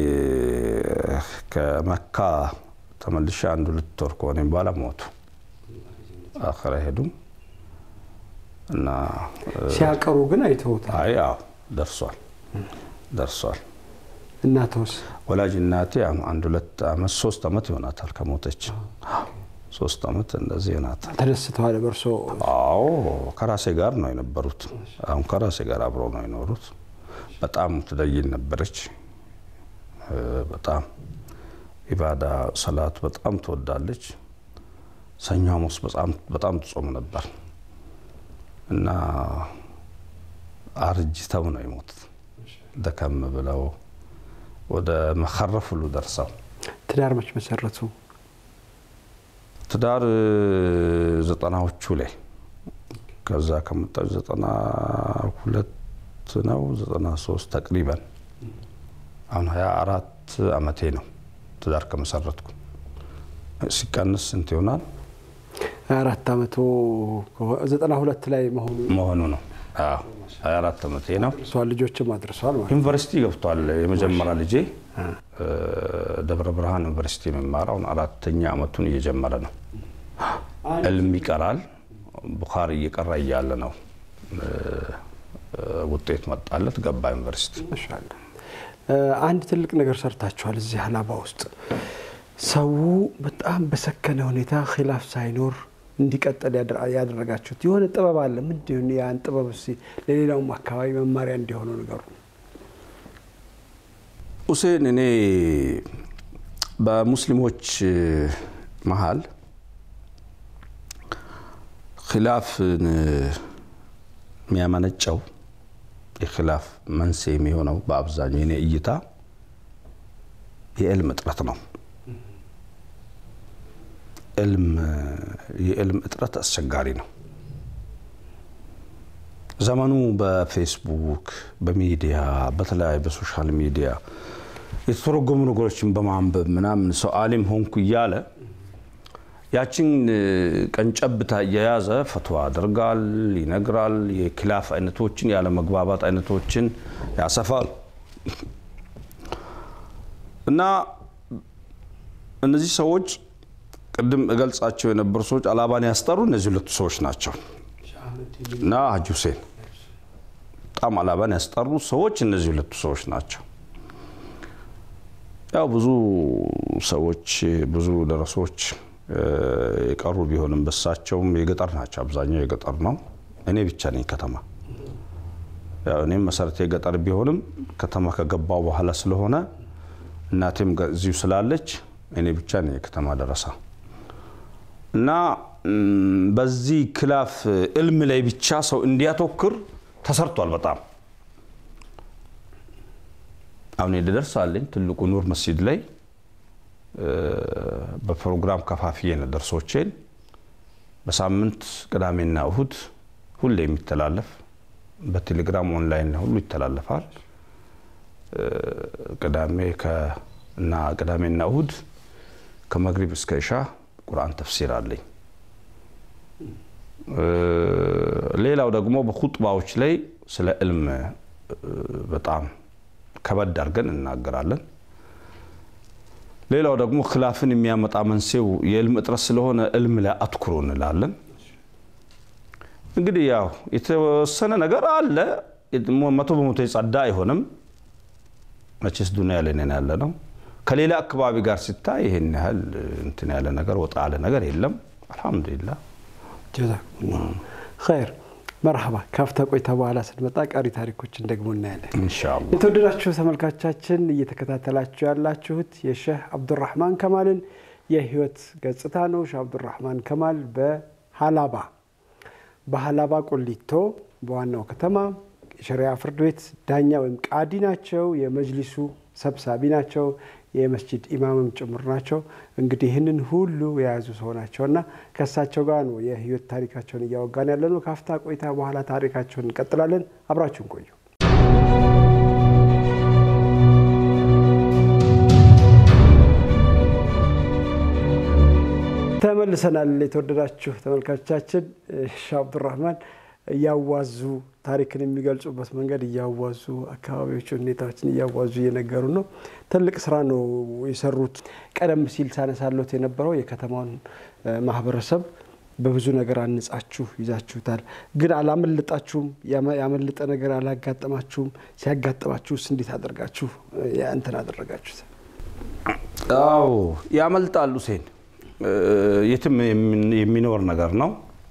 ከመካ ተመልሼ አንድ ሁለት ወር ከሆነ በኋላ ሞቱ። አኸራ ሄዱም እና ሲያቀሩ ግን አይተውታል። አይ አዎ ደርሷል ደርሷል። እናተውስ ወላጅ እናቴ አሁን አንድ ሁለት ዓመት ሶስት ዓመት ይሆናታል ከሞተች። ሶስት ዓመት እንደዚህ ይሆናታል። ተደስተዋል በእርስዎ? አዎ ከራሴ ጋር ነው የነበሩት። አሁን ከራሴ ጋር አብረው ነው የኖሩት። በጣም ትደይን ነበረች። እ፣ በጣም ኢባዳ ሰላት በጣም ትወዳለች። ሰኞ ሐሙስ በጣም በጣም ትጾም ነበር እና አርጅተው ነው የሞቱት። ደከም ብለው ወደ መኸረፍ ሁሉ ደርሰው ትዳር መች መሰረቱ? ትዳር እ፣ ዘጠናዎቹ ላይ ከዛ ከመጣች ዘጠና ሁለት ነው ዘጠና ሶስት ተቅሪበን አሁን ሀያ አራት አመቴ ነው ትዳር ከመሰረትኩ። ሲቀንስ ስንት ይሆናል አራት አመቶ ዘጠና ሁለት ላይ መሆኑ መሆኑ ነው? አዎ ሀያ አራት አመቴ ነው። እርሷን ልጆችም አድርሰዋል ማለት ነው። ዩኒቨርሲቲ ገብቷል። የመጀመሪያ ልጄ እ፣ ደብረ ብርሃን ዩኒቨርሲቲ የሚማረው አሁን አራተኛ አመቱን እየጀመረ ነው። ዕልም ይቀራል። ቡኻሪ እየቀራ እያለ ነው እ፣ እ፣ ውጤት መጣለት፣ ገባ ዩኒቨርሲቲ። ማሻአላ አንድ ትልቅ ነገር ሰርታችኋል እዚህ ሀላባ ውስጥ ሰው በጣም በሰከነ ሁኔታ ኪላፍ ሳይኖር እንዲቀጥል ያደረጋችሁት የሆነ ጥበብ አለ። ምንድን ያን ጥበብ እስኪ ለሌላውም አካባቢ መማሪያ እንዲሆነው ነገሩ ሁሴን፣ እኔ በሙስሊሞች መሀል ኪላፍን የሚያመነጨው የኪላፍ መንስኤ የሚሆነው በአብዛኛው የኔ እይታ የዕልም እጥረት ነው። የዕልም እጥረት አስቸጋሪ ነው። ዘመኑ በፌስቡክ፣ በሚዲያ፣ በተለያዩ በሶሻል ሚዲያ የተተረጎሙ ነገሮችን በማንበብ ምናምን ሰው አሊም ሆንኩ እያለ ያችን ቀንጨብታ እየያዘ ፈትዋ ያደርጋል፣ ይነግራል። የኪላፍ አይነቶችን ያለ መግባባት አይነቶችን ያሰፋል እና እነዚህ ሰዎች ቅድም እገልጻቸው የነበሩ ሰዎች አላባን ያስጠሩ እነዚህ ሁለቱ ሰዎች ናቸው እና ሀጂ ሁሴን በጣም አላባን ያስጠሩ ሰዎች እነዚህ ሁለቱ ሰዎች ናቸው። ያው ብዙ ሰዎች ብዙ ደረሶች የቀሩ ቢሆንም በሳቸውም የገጠር ናቸው። አብዛኛው የገጠር ነው። እኔ ብቻ ነኝ ከተማ። ያው እኔም መሰረቴ የገጠር ቢሆንም ከተማ ከገባው በኋላ ስለሆነ እናቴም እዚሁ ስላለች እኔ ብቻ ነኝ የከተማ ደረሳ እና በዚህ ክላፍ ዕልም ላይ ብቻ ሰው እንዲያተኩር ተሰርቷል። በጣም አሁን ደርሳለኝ ትልቁ ኑር መስጂድ ላይ በፕሮግራም ከፋፍዬ ነው ደርሶቼን በሳምንት ቅዳሜና እሁድ ሁሌ የሚተላለፍ በቴሌግራም ኦንላይን ሁሉ ይተላለፋል። ቅዳሜ እና ቅዳሜና እሁድ ከመግሪብ እስከ እሻ ቁርአን ተፍሲር አለኝ። ሌላው ደግሞ በኹጥባዎች ላይ ስለ ዕልም በጣም ከበድ አድርገን እናገራለን። ሌላው ደግሞ ክላፍን የሚያመጣ መንስኤው የዕልም እጥረት ስለሆነ ዕልም ላይ አትኩሮ እንላለን። እንግዲህ ያው የተወሰነ ነገር አለ። መቶ በመቶ የጸዳ አይሆንም። መቼስ ዱንያ ላይ ነን ያለ ነው። ከሌላ አካባቢ ጋር ሲታይ ይሄን ያህል እንትን ያለ ነገር ወጣ ያለ ነገር የለም። አልሐምዱሊላህ ጀዛኩሙላህ ኸይር። መርሐባ ካፍታ ቆይታ በኋላ ስንመጣ ቀሪ ታሪኮችን ደግሞ እናያለን። ኢንሻአላህ። የተወደዳችሁ ተመልካቻችን እየተከታተላችሁ ያላችሁት የሼህ አብዱራህማን ከማልን የህይወት ገጽታ ነው። ሼህ አብዱራህማን ከማል በሀላባ በሀላባ ቆሊቶ በዋናው ከተማ የሸሪያ ፍርድ ቤት ዳኛ ወይም ቃዲ ናቸው። የመጅሊሱ ሰብሳቢ ናቸው። የመስጂድ ኢማምም ጭምር ናቸው። እንግዲህ ይህንን ሁሉ የያዙ ሰው ናቸው እና ከእሳቸው ጋር ነው የህይወት ታሪካቸውን እያወጋን ያለ ነው። ካፍታ ቆይታ በኋላ ታሪካቸውን እንቀጥላለን። አብራችሁን ቆዩ። ተመልሰናል። የተወደዳችሁ ተመልካቾቻችን ሼህ አብዱራህማን እያዋዙ ታሪክን የሚገልጹበት መንገድ እያዋዙ አካባቢዎች ሁኔታዎችን እያዋዙ እየነገሩ ነው። ትልቅ ስራ ነው የሰሩት። ቀደም ሲል ሳነሳሎት የነበረው የከተማውን ማህበረሰብ በብዙ ነገር አንጻችሁ ይዛችሁታል። ግን አላመለጣችሁም። ያመለጠ ነገር አላጋጠማችሁም። ሲያጋጠማችሁስ እንዴት አደርጋችሁ እንትን አደረጋችሁት? አዎ ያመልጣል። ሁሴን የትም የሚኖር ነገር ነው።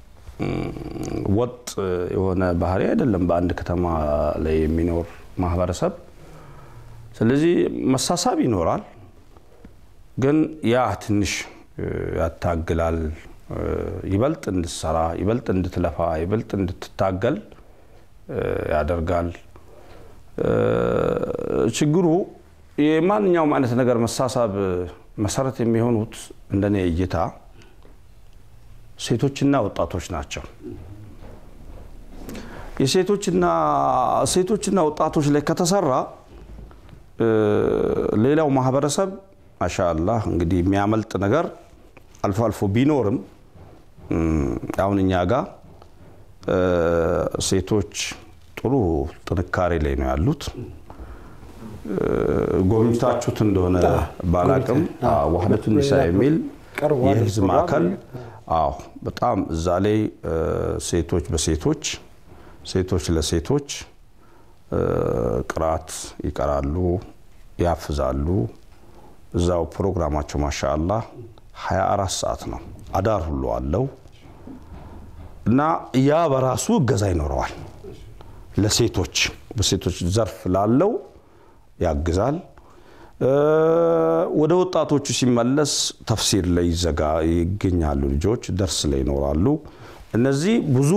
ወጥ የሆነ ባህሪ አይደለም በአንድ ከተማ ላይ የሚኖር ማህበረሰብ። ስለዚህ መሳሳብ ይኖራል፣ ግን ያ ትንሽ ያታግላል። ይበልጥ እንድትሰራ፣ ይበልጥ እንድትለፋ፣ ይበልጥ እንድትታገል ያደርጋል። ችግሩ የማንኛውም አይነት ነገር መሳሳብ መሰረት የሚሆኑት እንደኔ እይታ ሴቶችና ወጣቶች ናቸው። የሴቶችና ሴቶችና ወጣቶች ላይ ከተሰራ ሌላው ማህበረሰብ ማሻአላህ እንግዲህ የሚያመልጥ ነገር አልፎ አልፎ ቢኖርም አሁን እኛ ጋር ሴቶች ጥሩ ጥንካሬ ላይ ነው ያሉት። ጎብኝታችሁት እንደሆነ ባላቅም ዋህደቱ ኒሳ የሚል የህዝብ ማዕከል አዎ በጣም እዛ ላይ ሴቶች በሴቶች ሴቶች ለሴቶች ቅራት ይቀራሉ፣ ያፍዛሉ። እዛው ፕሮግራማቸው ማሻአላህ 24 ሰዓት ነው፣ አዳር ሁሉ አለው እና ያ በራሱ እገዛ ይኖረዋል። ለሴቶች በሴቶች ዘርፍ ላለው ያግዛል። ወደ ወጣቶቹ ሲመለስ ተፍሲር ላይ ይዘጋ ይገኛሉ። ልጆች ደርስ ላይ ይኖራሉ። እነዚህ ብዙ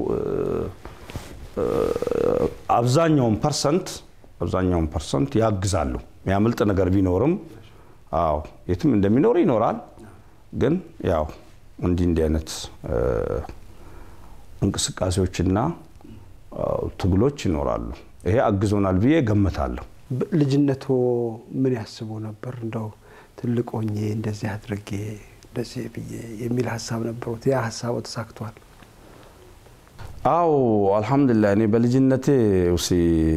አብዛኛውን ፐርሰንት አብዛኛውን ፐርሰንት ያግዛሉ። የሚያመልጥ ነገር ቢኖርም አዎ የትም እንደሚኖር ይኖራል። ግን ያው እንዲህ እንዲህ አይነት እንቅስቃሴዎችና ትግሎች ይኖራሉ። ይሄ አግዞናል ብዬ ገምታለሁ። ልጅነቶ ምን ያስቡ ነበር? እንደው ትልቅ ሆኜ እንደዚህ አድርጌ እንደዚህ ብዬ የሚል ሀሳብ ነበሩት። ያ ሀሳቡ ተሳክቷል? አዎ አልሐምዱሊላህ። እኔ በልጅነቴ ውሲ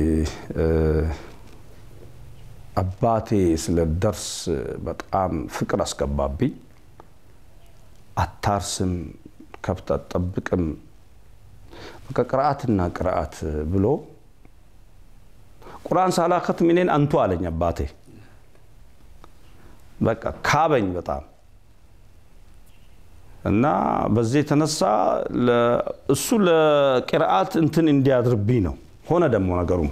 አባቴ ስለ ደርስ በጣም ፍቅር አስገባብኝ። አታርስም፣ ከብት አትጠብቅም፣ በቃ ቅርአትና ቅርአት ብሎ ቁርአን ሳላከት ሚኔን አንቱ አለኝ አባቴ። በቃ ካበኝ በጣም እና በዚህ የተነሳ እሱ ለቅርአት እንትን እንዲያድርብኝ ነው። ሆነ ደግሞ ነገሩም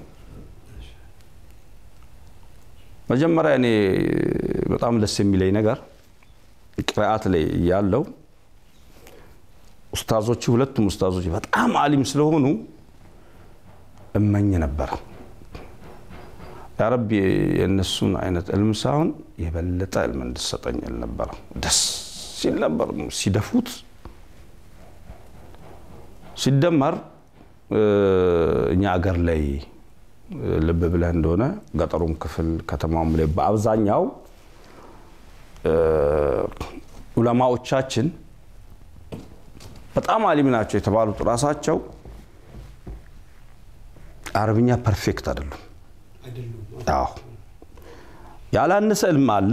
መጀመሪያ እኔ በጣም ደስ የሚለኝ ነገር ቅርአት ላይ ያለው ኡስታዞች ሁለቱም ኡስታዞች በጣም አሊም ስለሆኑ እመኝ ነበረ። ያረቢ የእነሱን አይነት እልም ሳይሆን የበለጠ እልም እንድሰጠኝ እል ነበረ። ደስ ሲል ነበር ሲደፉት። ሲደመር እኛ አገር ላይ ልብ ብለህ እንደሆነ ገጠሩም ክፍል ከተማውም ላይ በአብዛኛው ዑለማዎቻችን በጣም አሊም ናቸው የተባሉት ራሳቸው አረብኛ ፐርፌክት አይደሉም። አዎ ያላነሰ እልም አለ።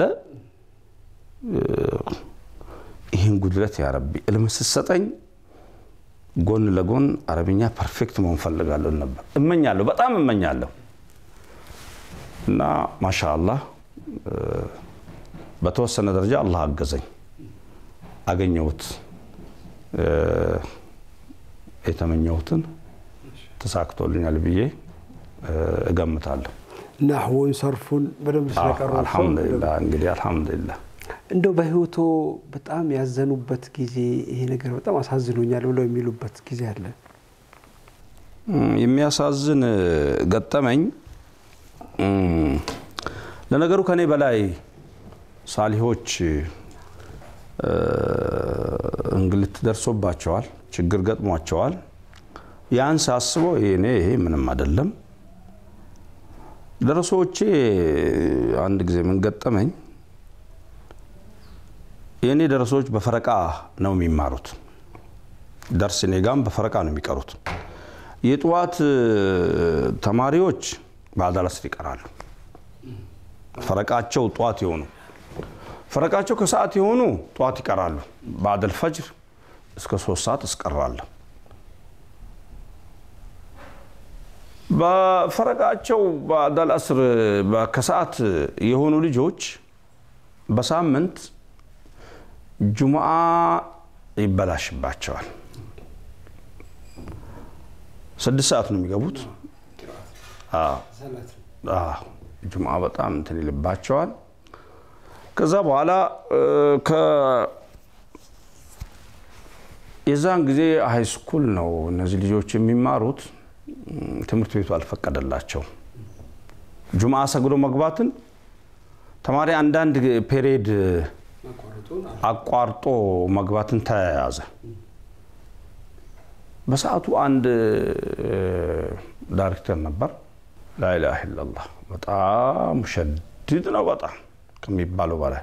ይህን ጉድለት ያረቢ እልም ስትሰጠኝ ጎን ለጎን አረብኛ ፐርፌክት መሆን ፈልጋለሁ ነበር እመኛለሁ፣ በጣም እመኛለሁ። እና ማሻአላህ በተወሰነ ደረጃ አላህ አገዘኝ፣ አገኘሁት፣ የተመኘሁትን ተሳክቶልኛል ብዬ እገምታለሁ። ናህውን ሰርፉን በደንብ ስለቀሩ አልሐምዱሊላህ እንግዲህ አልሐምዱሊላህ እንደው በህይወቶ በጣም ያዘኑበት ጊዜ ይሄ ነገር በጣም አሳዝኖኛል ብለው የሚሉበት ጊዜ አለ? የሚያሳዝን ገጠመኝ ለነገሩ ከኔ በላይ ሳሊሆች እንግልት ደርሶባቸዋል፣ ችግር ገጥሟቸዋል። ያን ሳስበው እኔ ይሄ ምንም አይደለም። ደረሶቼ አንድ ጊዜ ምን ገጠመኝ፣ የእኔ ደረሶች በፈረቃ ነው የሚማሩት። ደርስ እኔ ጋም በፈረቃ ነው የሚቀሩት። የጠዋት ተማሪዎች በአዳር አስር ይቀራሉ። ፈረቃቸው ጠዋት የሆኑ ፈረቃቸው ከሰዓት የሆኑ ጠዋት ይቀራሉ። በአደል ፈጅር እስከ ሶስት ሰዓት እስቀራለሁ። በፈረቃቸው በአዳል አስር ከሰዓት የሆኑ ልጆች በሳምንት ጁምዓ ይበላሽባቸዋል። ስድስት ሰዓት ነው የሚገቡት። ጁምዓ በጣም እንትን ይልባቸዋል። ከዛ በኋላ የዛን ጊዜ ሃይ ስኩል ነው እነዚህ ልጆች የሚማሩት። ትምህርት ቤቱ አልፈቀደላቸው ጁምዓ ሰግዶ መግባትን ተማሪ አንዳንድ ፔሬድ አቋርጦ መግባትን ተያያዘ። በሰዓቱ አንድ ዳይሬክተር ነበር። ላኢላሃ ኢለላህ በጣም ሸድድ ነው፣ በጣም ከሚባለው በላይ።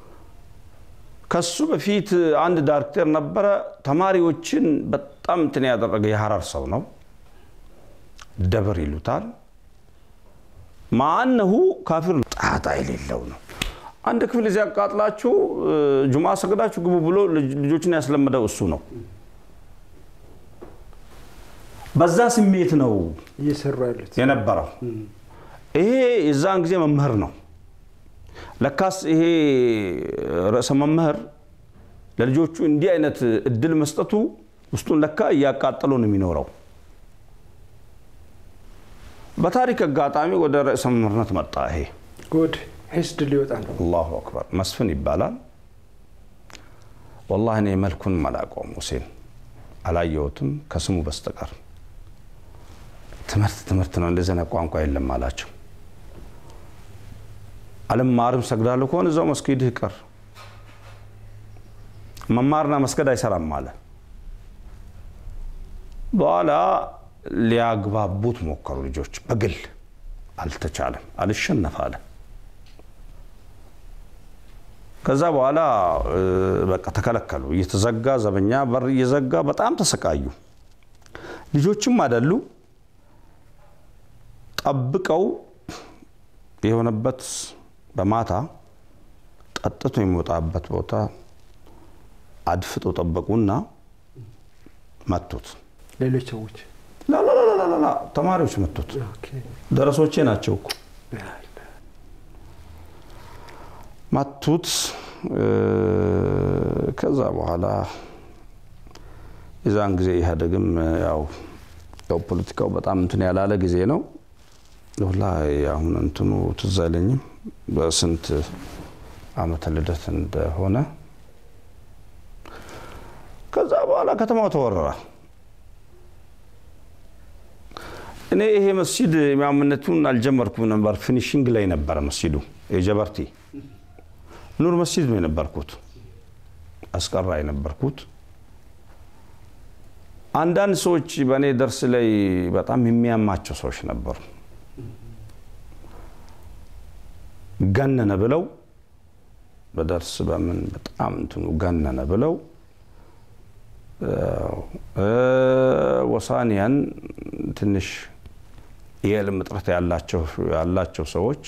ከሱ በፊት አንድ ዳይሬክተር ነበረ። ተማሪዎችን በጣም እንትን ያደረገ የሀረር ሰው ነው። ደብር ይሉታል። ማአነሁ ካፊር ጣጣ የሌለው ነው። አንድ ክፍል እዚህ ያቃጥላችሁ ጁማ ሰግዳችሁ ግቡ ብሎ ልጆችን ያስለመደው እሱ ነው። በዛ ስሜት ነው እየሰሩ ያሉት የነበረው። ይሄ የዛን ጊዜ መምህር ነው። ለካስ ይሄ ርዕሰ መምህር ለልጆቹ እንዲህ አይነት እድል መስጠቱ ውስጡን ለካ እያቃጠለው ነው የሚኖረው። በታሪክ አጋጣሚ ወደ ርዕሰ መምህርነት መጣ። ይሄ ጉድ ሂስድ ሊወጣ ነው። አላሁ አክበር መስፍን ይባላል። ወላሂ እኔ መልኩን አላውቀውም፣ ሁሴን አላየሁትም ከስሙ በስተቀር። ትምህርት ትምህርት ነው፣ እንደዚህ አይነት ቋንቋ የለም አላቸው። አልማርም ሰግዳለሁ ከሆነ እዛው መስጊድህ ቀር፣ መማርና መስገድ አይሰራም አለ። በኋላ ሊያግባቡት ሞከሩ ልጆች፣ በግል አልተቻለም፣ አልሸነፍ አለ። ከዛ በኋላ በቃ ተከለከሉ። እየተዘጋ ዘበኛ በር እየዘጋ በጣም ተሰቃዩ። ልጆችም አይደሉ ጠብቀው የሆነበት በማታ ጠጥቶ የሚወጣበት ቦታ አድፍጦ ጠበቁና መቱት። ሌሎች ሰዎች ላላላላላ ተማሪዎች መቱት። ደረሶቼ ናቸው እኮ መቱት። ከዛ በኋላ የዛን ጊዜ ኢህአዴግም ያው ያው ፖለቲካው በጣም እንትን ያላለ ጊዜ ነው። ሁላ አሁን እንትኑ ትዝ አይለኝም በስንት ዓመተ ልደት እንደሆነ። ከዛ በኋላ ከተማው ተወረረ። እኔ ይሄ መስጂድ ኢማምነቱን አልጀመርኩም ነበር፣ ፊኒሽንግ ላይ ነበረ መስጂዱ የጀበርቲ ኑር መስጂድ ነው የነበርኩት፣ አስቀራ የነበርኩት። አንዳንድ ሰዎች በእኔ ደርስ ላይ በጣም የሚያማቸው ሰዎች ነበሩ። ገነነ ብለው በደርስ በምን በጣም እንትኑ ገነነ ብለው ወሳኒያን ትንሽ የዕልም እጥረት ያላቸው ሰዎች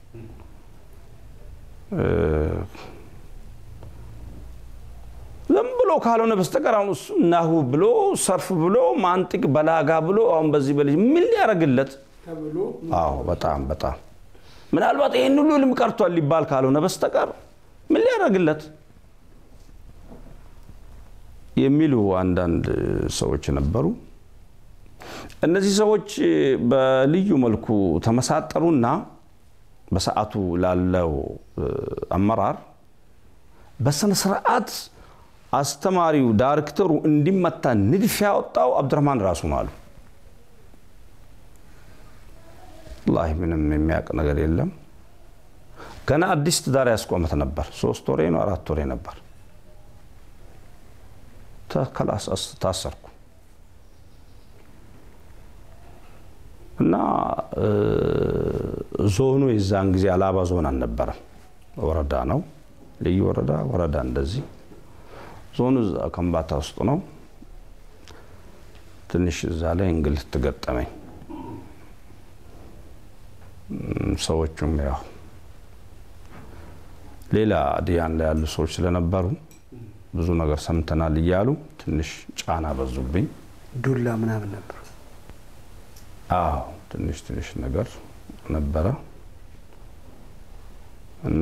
ዝም ብሎ ካልሆነ በስተቀር አሁን እሱ ናሁ ብሎ ሰርፍ ብሎ ማንጢቅ በላጋ ብሎ አሁን በዚህ በልጅ ምን ሊያደርግለት? አዎ በጣም በጣም ምናልባት ይህን ሁሉ ልም ቀርቷል ሊባል ካልሆነ በስተቀር ምን ሊያደርግለት የሚሉ አንዳንድ ሰዎች ነበሩ። እነዚህ ሰዎች በልዩ መልኩ ተመሳጠሩና በሰዓቱ ላለው አመራር በስነ ስርዓት አስተማሪው ዳይሬክተሩ እንዲመታ ንድፍ ያወጣው አብዱረህማን ራሱ ነው አሉ። ወላሂ ምንም የሚያውቅ ነገር የለም። ገና አዲስ ትዳር ያስቆመት ነበር። ሶስት ወሬ ነው አራት ወሬ ነበር። ከላስ ታሰርኩ እና ዞኑ የዛን ጊዜ አላባ ዞን አልነበረም፣ ወረዳ ነው። ልዩ ወረዳ ወረዳ እንደዚህ ዞኑ እዛ ከምባታ ውስጥ ነው። ትንሽ እዛ ላይ እንግልት ገጠመኝ። ሰዎቹም ያው ሌላ ዲያን ላይ ያሉ ሰዎች ስለነበሩ ብዙ ነገር ሰምተናል እያሉ ትንሽ ጫና በዙብኝ። ዱላ ምናምን ነበር። አዎ ትንሽ ትንሽ ነገር ነበረ እና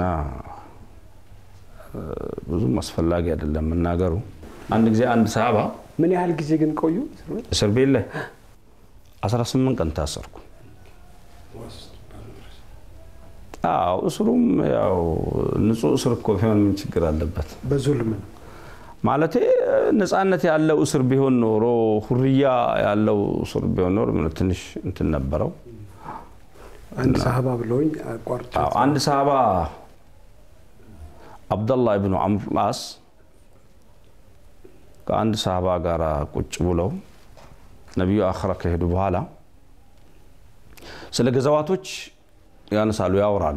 ብዙም አስፈላጊ አይደለም መናገሩ። አንድ ጊዜ አንድ ሰሃባ ምን ያህል ጊዜ ግን ቆዩ? እስር ቤት ላይ 18 ቀን ታሰርኩ። አዎ እስሩም ያው ንጹህ እስር እኮ ቢሆን ምን ችግር አለበት? በዙልም ነው። ማለቴ ነፃነት ያለው እስር ቢሆን ኖሮ ሁርያ ያለው እስር ቢሆን ኖሮ ምን ትንሽ እንትን ነበረው። አንድ ሰሃባ ብለውኝ አቋርጬ አዎ አንድ ሰሃባ አብደላህ ኢብኑ አምር ላስ ከአንድ ሰሃባ ጋር ቁጭ ብለው ነቢዩ አኽራ ከሄዱ በኋላ ስለ ገዛዋቶች ያነሳሉ፣ ያወራሉ።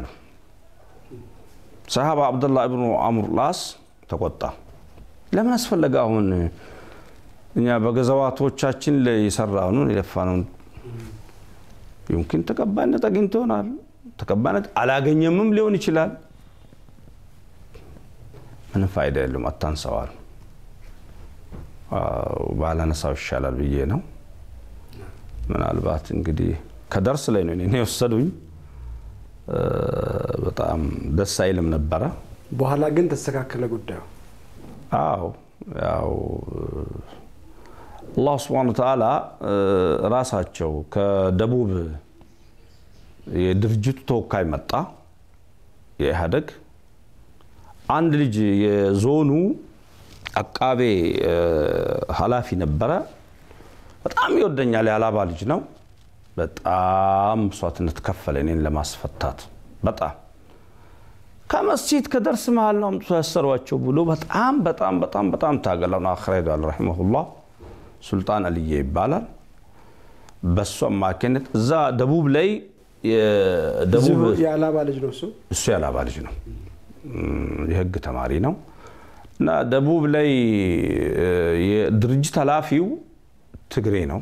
ሰሃባ አብደላህ ኢብኑ አምር ላስ ተቆጣ። ለምን አስፈለገ አሁን እኛ በገዛዋቶቻችን ላይ የሰራነውን የለፋነውን ዩምኪን ተቀባይነት አግኝቶ ይሆናል፣ ተቀባይነት አላገኘምም ሊሆን ይችላል። ምንም ፋይዳ የለም፣ አታንሰዋል። ባላነሳው ይሻላል ብዬ ነው። ምናልባት እንግዲህ ከደርስ ላይ ነው እኔን የወሰዱኝ። በጣም ደስ አይልም ነበረ። በኋላ ግን ተስተካከለ ጉዳዩ። አዎ ያው አላህ ስብሐነ ወተዓላ ራሳቸው ከደቡብ የድርጅቱ ተወካይ መጣ፣ የኢህአደግ አንድ ልጅ የዞኑ አቃቤ ኃላፊ ነበረ። በጣም ይወደኛል፣ የአላባ ልጅ ነው። በጣም መስዋዕትነት ከፈለ እኔን ለማስፈታት በጣም ከመስጂድ ከደርስ መሀል ነው አምጥቶ ያሰሯቸው ብሎ በጣም በጣም በጣም በጣም ታገለው ነው አኽራ ሄዷል። ረሒመሁላህ ሱልጣን አልዬ ይባላል። በሱ አማካኝነት እዛ ደቡብ ላይ እዚሁ የአላባ ልጅ ነው እሱ እሱ የአላባ ልጅ ነው፣ የህግ ተማሪ ነው። እና ደቡብ ላይ የድርጅት ኃላፊው ትግሬ ነው።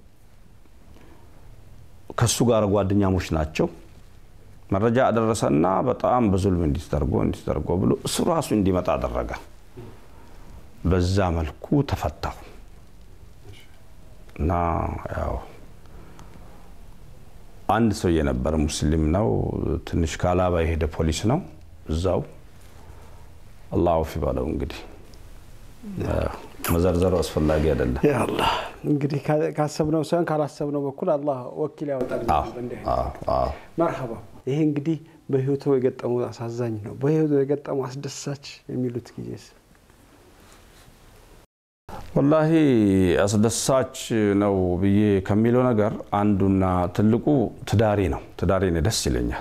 ከሱ ጋር ጓደኛሞች ናቸው። መረጃ አደረሰና በጣም በዙልም እንዲተርጎ እንዲተርጎ ብሎ እሱ ራሱ እንዲመጣ አደረገ። በዛ መልኩ ተፈታሁ እና ያው አንድ ሰው የነበረ ሙስሊም ነው። ትንሽ ከአላባ የሄደ ፖሊስ ነው። እዛው አላህ አውፍ ይበለው። እንግዲህ መዘርዘሩ አስፈላጊ አይደለም። አላህ እንግዲህ ካሰብነው ሳይሆን ካላሰብነው በኩል አላህ ወኪል ያወጣል። መርሐባ። ይሄ እንግዲህ በህይወቱ የገጠሙ አሳዛኝ ነው። በህይወቱ የገጠሙ አስደሳች የሚሉት ጊዜስ? ወላሂ አስደሳች ነው ብዬ ከሚለው ነገር አንዱና ትልቁ ትዳሬ ነው። ትዳሬ እኔ ደስ ይለኛል።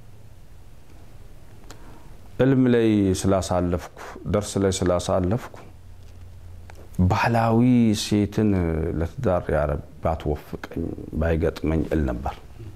እልም ላይ ስላሳለፍኩ፣ ደርስ ላይ ስላሳለፍኩ ባህላዊ ሴትን ለትዳር ያረብ ባትወፍቀኝ ባይገጥመኝ እል ነበር።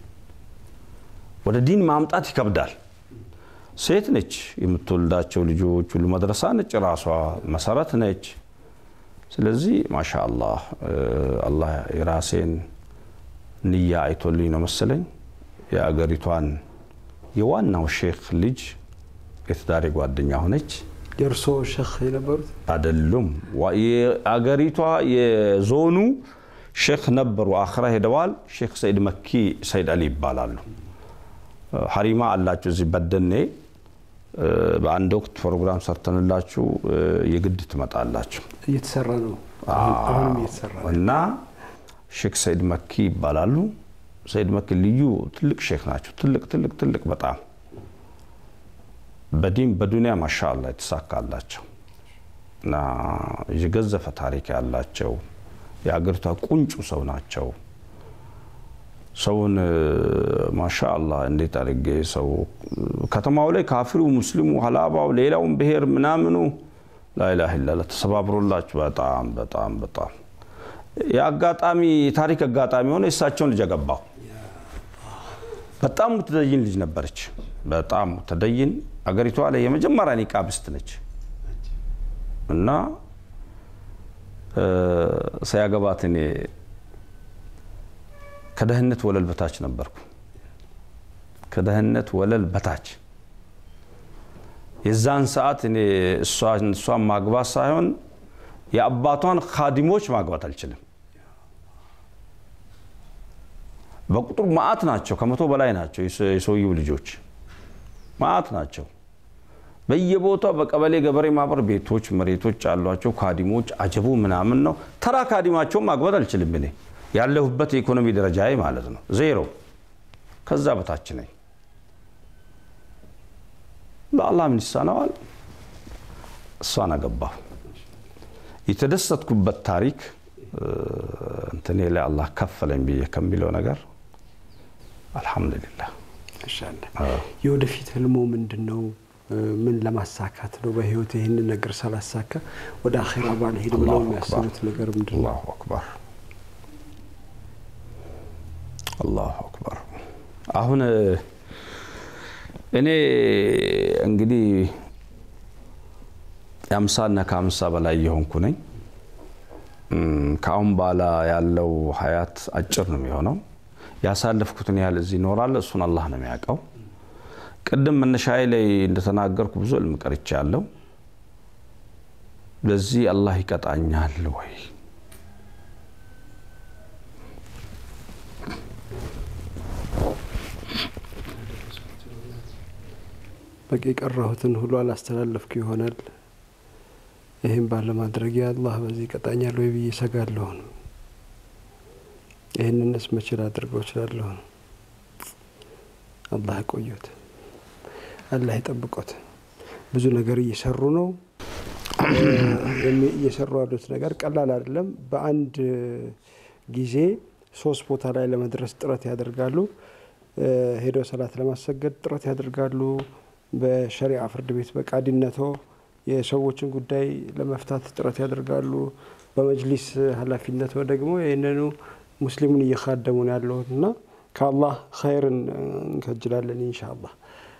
ወደ ዲን ማምጣት ይከብዳል። ሴት ነች፣ የምትወልዳቸው ልጆች ሁሉ መድረሳ ነች፣ ራሷ መሰረት ነች። ስለዚህ ማሻ አላህ አላህ የራሴን ንያ አይቶልኝ ነው መሰለኝ የአገሪቷን የዋናው ሼክ ልጅ የትዳሬ ጓደኛ ሆነች። የእርሶ ሼክ የነበሩት አይደሉም፣ የአገሪቷ የዞኑ ሼክ ነበሩ። አኽራ ሄደዋል። ሼክ ሰይድ መኪ ሰይድ አሊ ይባላሉ። ሀሪማ አላችሁ እዚህ በደኔ በአንድ ወቅት ፕሮግራም ሰርተንላችሁ የግድ ትመጣላችሁ። እየተሰራ ነው፣ አሁንም እየተሰራ ነው። እና ሼክ ሰይድ መኪ ይባላሉ። ሰይድ መኪ ልዩ ትልቅ ሼክ ናቸው። ትልቅ ትልቅ ትልቅ በጣም በዲን በዱንያ ማሻአላ የተሳካላቸው እና የገዘፈ ታሪክ ያላቸው የአገሪቷ ቁንጩ ሰው ናቸው። ሰውን ማሻአላ እንዴት አድርጌ ሰው ከተማው ላይ ካፊሩ፣ ሙስሊሙ፣ ሀላባው፣ ሌላውን ብሔር ምናምኑ ላኢላሃ ኢለላህ ተሰባብሮላችሁ በጣም በጣም በጣም የአጋጣሚ የታሪክ አጋጣሚ ሆነ የእሳቸውን ልጅ አገባሁ። በጣም ሙተደይን ልጅ ነበረች። በጣም ሙተደይን አገሪቷ ላይ የመጀመሪያ ኒቃብስት ነች እና ሳያገባት እኔ ከደህንነት ወለል በታች ነበርኩ። ከደህንነት ወለል በታች የዛን ሰዓት እኔ እሷን ማግባት ሳይሆን የአባቷን ካዲሞች ማግባት አልችልም። በቁጥር ማአት ናቸው፣ ከመቶ በላይ ናቸው የሰውየው ልጆች ማአት ናቸው። በየቦታው በቀበሌ ገበሬ ማህበር ቤቶች፣ መሬቶች አሏቸው። ካዲሞች አጀቡ ምናምን ነው። ተራ ካዲማቸውን ማግባት አልችልም እኔ ያለሁበት የኢኮኖሚ ደረጃ ማለት ነው ዜሮ። ከዛ በታች ነኝ። ለአላህ ምን ይሳነዋል? እሷን አገባሁ። የተደሰትኩበት ታሪክ እንትኔ ላይ አላህ ከፈለኝ ብዬ ከሚለው ነገር አልሐምዱሊላህ። የወደፊት ህልሞ ምንድን ነው? ምን ለማሳካት ነው? በህይወት ይህንን ነገር ሳላሳካ ወደ አኼራ ባልሄድ ብለው የሚያስቡት ነገር ምንድን ነው? አላሁ አክበር አላሁ አክበር። አሁን እኔ እንግዲህ የአምሳና ከአምሳ በላይ የሆንኩ ነኝ። ከአሁን በኋላ ያለው ሀያት አጭር ነው የሚሆነው። ያሳለፍኩትን ያህል እዚህ ይኖራል፣ እሱን አላህ ነው የሚያውቀው። ቅድም መነሻዬ ላይ እንደተናገርኩ ብዙ እልም ቀርቼ ያለው ለዚህ አላህ ይቀጣኛል ወይ በቂ የቀረሁትን ሁሉ አላስተላለፍኩ ይሆናል። ይህም ባለማድረግ አላህ በዚህ ቀጣኛል ወይ ብዬ ሰጋለሁ። ይህንንስ መቼ ላድርገው እችላለሁ? አላህ ቆዮት፣ አላህ ይጠብቆት። ብዙ ነገር እየሰሩ ነው። እየሰሩ ያሉት ነገር ቀላል አይደለም። በአንድ ጊዜ ሶስት ቦታ ላይ ለመድረስ ጥረት ያደርጋሉ። ሄደው ሰላት ለማሰገድ ጥረት ያደርጋሉ። በሸሪዓ ፍርድ ቤት በቃዲነቶ የሰዎችን ጉዳይ ለመፍታት ጥረት ያደርጋሉ። በመጅሊስ ኃላፊነቶ ደግሞ ይህንኑ ሙስሊሙን እየካደሙ ነው ያለሁት እና ከአላህ ኸይርን እንከጅላለን ኢንሻአላህ።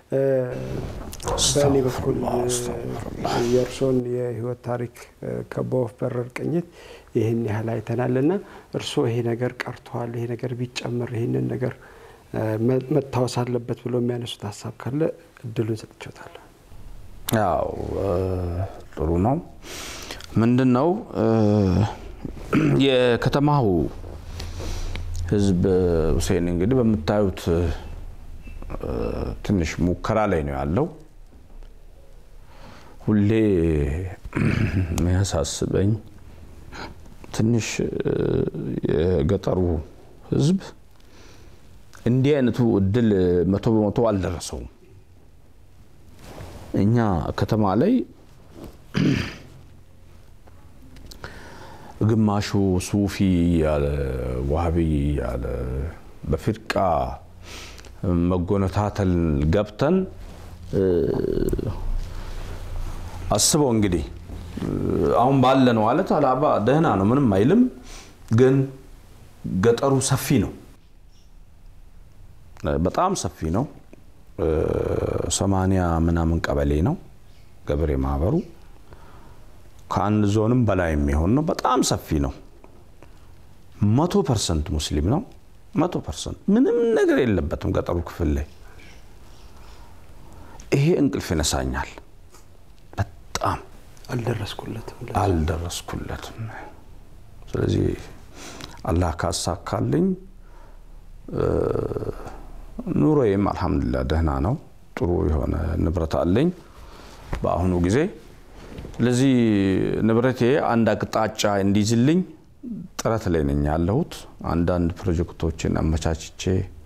በእኔ በኩል የእርሶን የህይወት ታሪክ ከበወፍ በረር ቅኝት ይህን ያህል አይተናል እና እርስዎ ይሄ ነገር ቀርተዋል፣ ይሄ ነገር ቢጨምር ይህንን ነገር መታወስ አለበት ብሎ የሚያነሱት ሀሳብ ካለ እድሉን ሰጥቼዎታለሁ። ያው ጥሩ ነው። ምንድን ነው የከተማው ህዝብ ሁሴን እንግዲህ በምታዩት ትንሽ ሙከራ ላይ ነው ያለው። ሁሌ የሚያሳስበኝ ትንሽ የገጠሩ ህዝብ እንዲህ አይነቱ እድል መቶ በመቶ አልደረሰውም። እኛ ከተማ ላይ ግማሹ ሱፊ ያለ ዋህቢ ያለ በፊርቃ መጎነታተል ገብተን አስበው እንግዲህ አሁን ባለ ነው ማለት አላባ ደህና ነው፣ ምንም አይልም። ግን ገጠሩ ሰፊ ነው፣ በጣም ሰፊ ነው። ሰማንያ ምናምን ቀበሌ ነው ገበሬ ማህበሩ ከአንድ ዞንም በላይ የሚሆን ነው። በጣም ሰፊ ነው። መቶ ፐርሰንት ሙስሊም ነው። መቶ ፐርሰንት ምንም ነገር የለበትም ገጠሩ ክፍል ላይ። ይሄ እንቅልፍ ይነሳኛል። በጣም አልደረስኩለትም አልደረስኩለትም። ስለዚህ አላህ ካሳካልኝ ኑሮዬም አልሐምዱሊላህ ደህና ነው። ጥሩ የሆነ ንብረት አለኝ በአሁኑ ጊዜ። ስለዚህ ንብረቴ አንድ አቅጣጫ እንዲይዝልኝ ጥረት ላይ ነኝ ያለሁት። አንዳንድ ፕሮጀክቶችን አመቻችቼ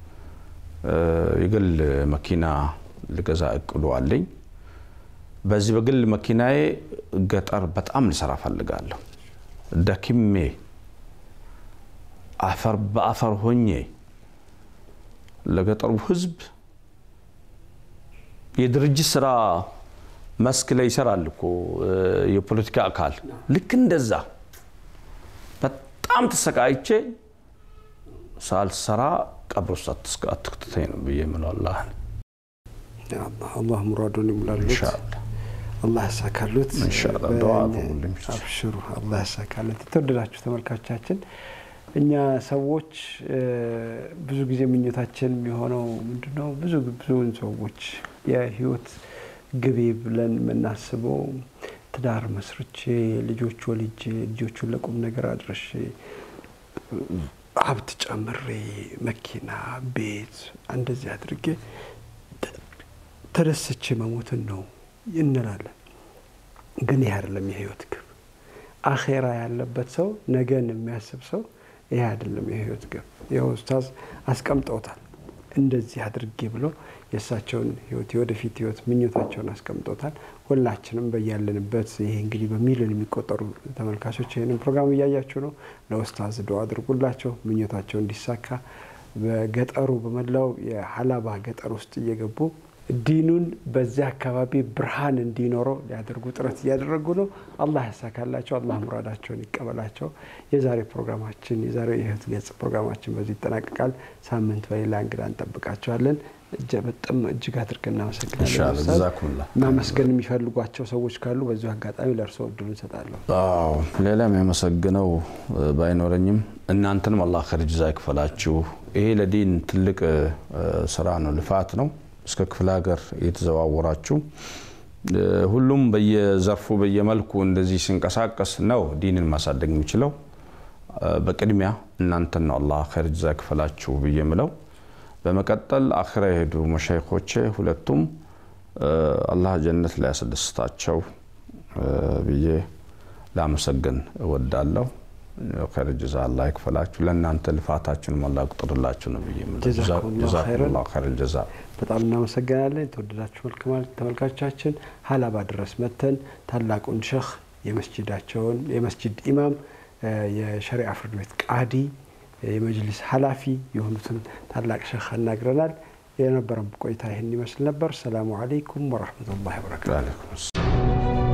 የግል መኪና ልገዛ እቅዱ አለኝ። በዚህ በግል መኪናዬ ገጠር በጣም ልሰራ ፈልጋለሁ። ደክሜ አፈር በአፈር ሆኜ ለገጠሩ ሕዝብ የድርጅት ስራ መስክ ላይ ይሰራል እኮ የፖለቲካ አካል ልክ እንደዛ በጣም ተሰቃይቼ ሳልሰራ ቀብር ውስጥ አትክትተኝ ነው ብዬ የምለው አላህን። አላህ ሙራዱን ይሙላሉት፣ ኢንሻአላህ አላህ ያሳካሉት። ኢንሻአላህ ዱዓ አድርጉልኝ። አብሽሩ፣ አላህ ያሳካለት። የተወደዳችሁ ተመልካቾቻችን እኛ ሰዎች ብዙ ጊዜ ምኞታችን የሚሆነው ምንድነው? ብዙ ብዙውን ሰዎች የህይወት ግቤ ብለን የምናስበው ትዳር መስርቼ ልጆች ወልጄ ልጆቹን ለቁም ነገር አድርሼ ሀብት ጨምሬ መኪና፣ ቤት እንደዚህ አድርጌ ተደስቼ መሞትን ነው እንላለን። ግን ይህ አይደለም የህይወት ግብ። አኼራ ያለበት ሰው ነገን የሚያስብ ሰው ይህ አይደለም የህይወት ግብ። ይኸው ኡስታዝ አስቀምጠውታል። እንደዚህ አድርጌ ብሎ የእሳቸውን ህይወት የወደፊት ህይወት ምኞታቸውን አስቀምጦታል። ሁላችንም በያለንበት ይሄ እንግዲህ በሚሊዮን የሚቆጠሩ ተመልካቾች ይህንን ፕሮግራም እያያችሁ ነው። ለኡስታዝ ዱዓ አድርጉላቸው ምኞታቸው እንዲሳካ። በገጠሩ በመላው የሀላባ ገጠር ውስጥ እየገቡ ዲኑን በዚያ አካባቢ ብርሃን እንዲኖረው ሊያደርጉ ጥረት እያደረጉ ነው። አላህ ያሳካላቸው። አላህ ሙራዳቸውን ይቀበላቸው። የዛሬ ፕሮግራማችን የዛሬው የህይወት ገጽ ፕሮግራማችን በዚህ ይጠናቀቃል። ሳምንት በሌላ እንግዳ እንጠብቃቸዋለን። በጣም እጅግ አድርገን እናመሰግናለን። ኢንሻአላህ ኡስታዝ። ጀዛኩሙላህ። ማመስገን የሚፈልጓቸው ሰዎች ካሉ በዚሁ አጋጣሚ ለእርስዎ እድሉ እንሰጣለሁ። አዎ ሌላ የሚያመሰግነው ባይኖረኝም እናንተንም አላህ ኸይር ጀዛ ይክፈላችሁ። ይሄ ለዲን ትልቅ ስራ ነው፣ ልፋት ነው። እስከ ክፍለ ሀገር እየተዘዋወራችሁ ሁሉም በየዘርፉ በየመልኩ እንደዚህ ሲንቀሳቀስ ነው ዲንን ማሳደግ የሚችለው። በቅድሚያ እናንተን ነው አላህ ኸይር ጀዛ ይክፈላችሁ ብዬ ምለው። በመቀጠል አኽራ የሄዱ መሻይኮቼ ሁለቱም አላህ ጀነት ላይ ያስደስታቸው ብዬ ላመሰግን እወዳለሁ። ኸይር ጀዛ አላህ ይክፈላችሁ። ለእናንተ ልፋታችሁን ሞላ ቁጥርላችሁ ነው ብዬ ጀዛኩሙላሁ ኸይረል ጀዛ። በጣም እናመሰግናለን። የተወደዳችሁ ተመልካቾቻችን ሀላባ ድረስ መተን ታላቁን ሸህ የመስጅዳቸውን የመስጅድ ኢማም የሸሪዓ ፍርድ ቤት ቃዲ የመጅሊስ ኃላፊ የሆኑትን ታላቅ ሸህ አናግረናል። የነበረን ቆይታ ይህን ይመስል ነበር። ሰላሙ አለይኩም ወረህመቱላሂ ወበረካቱ።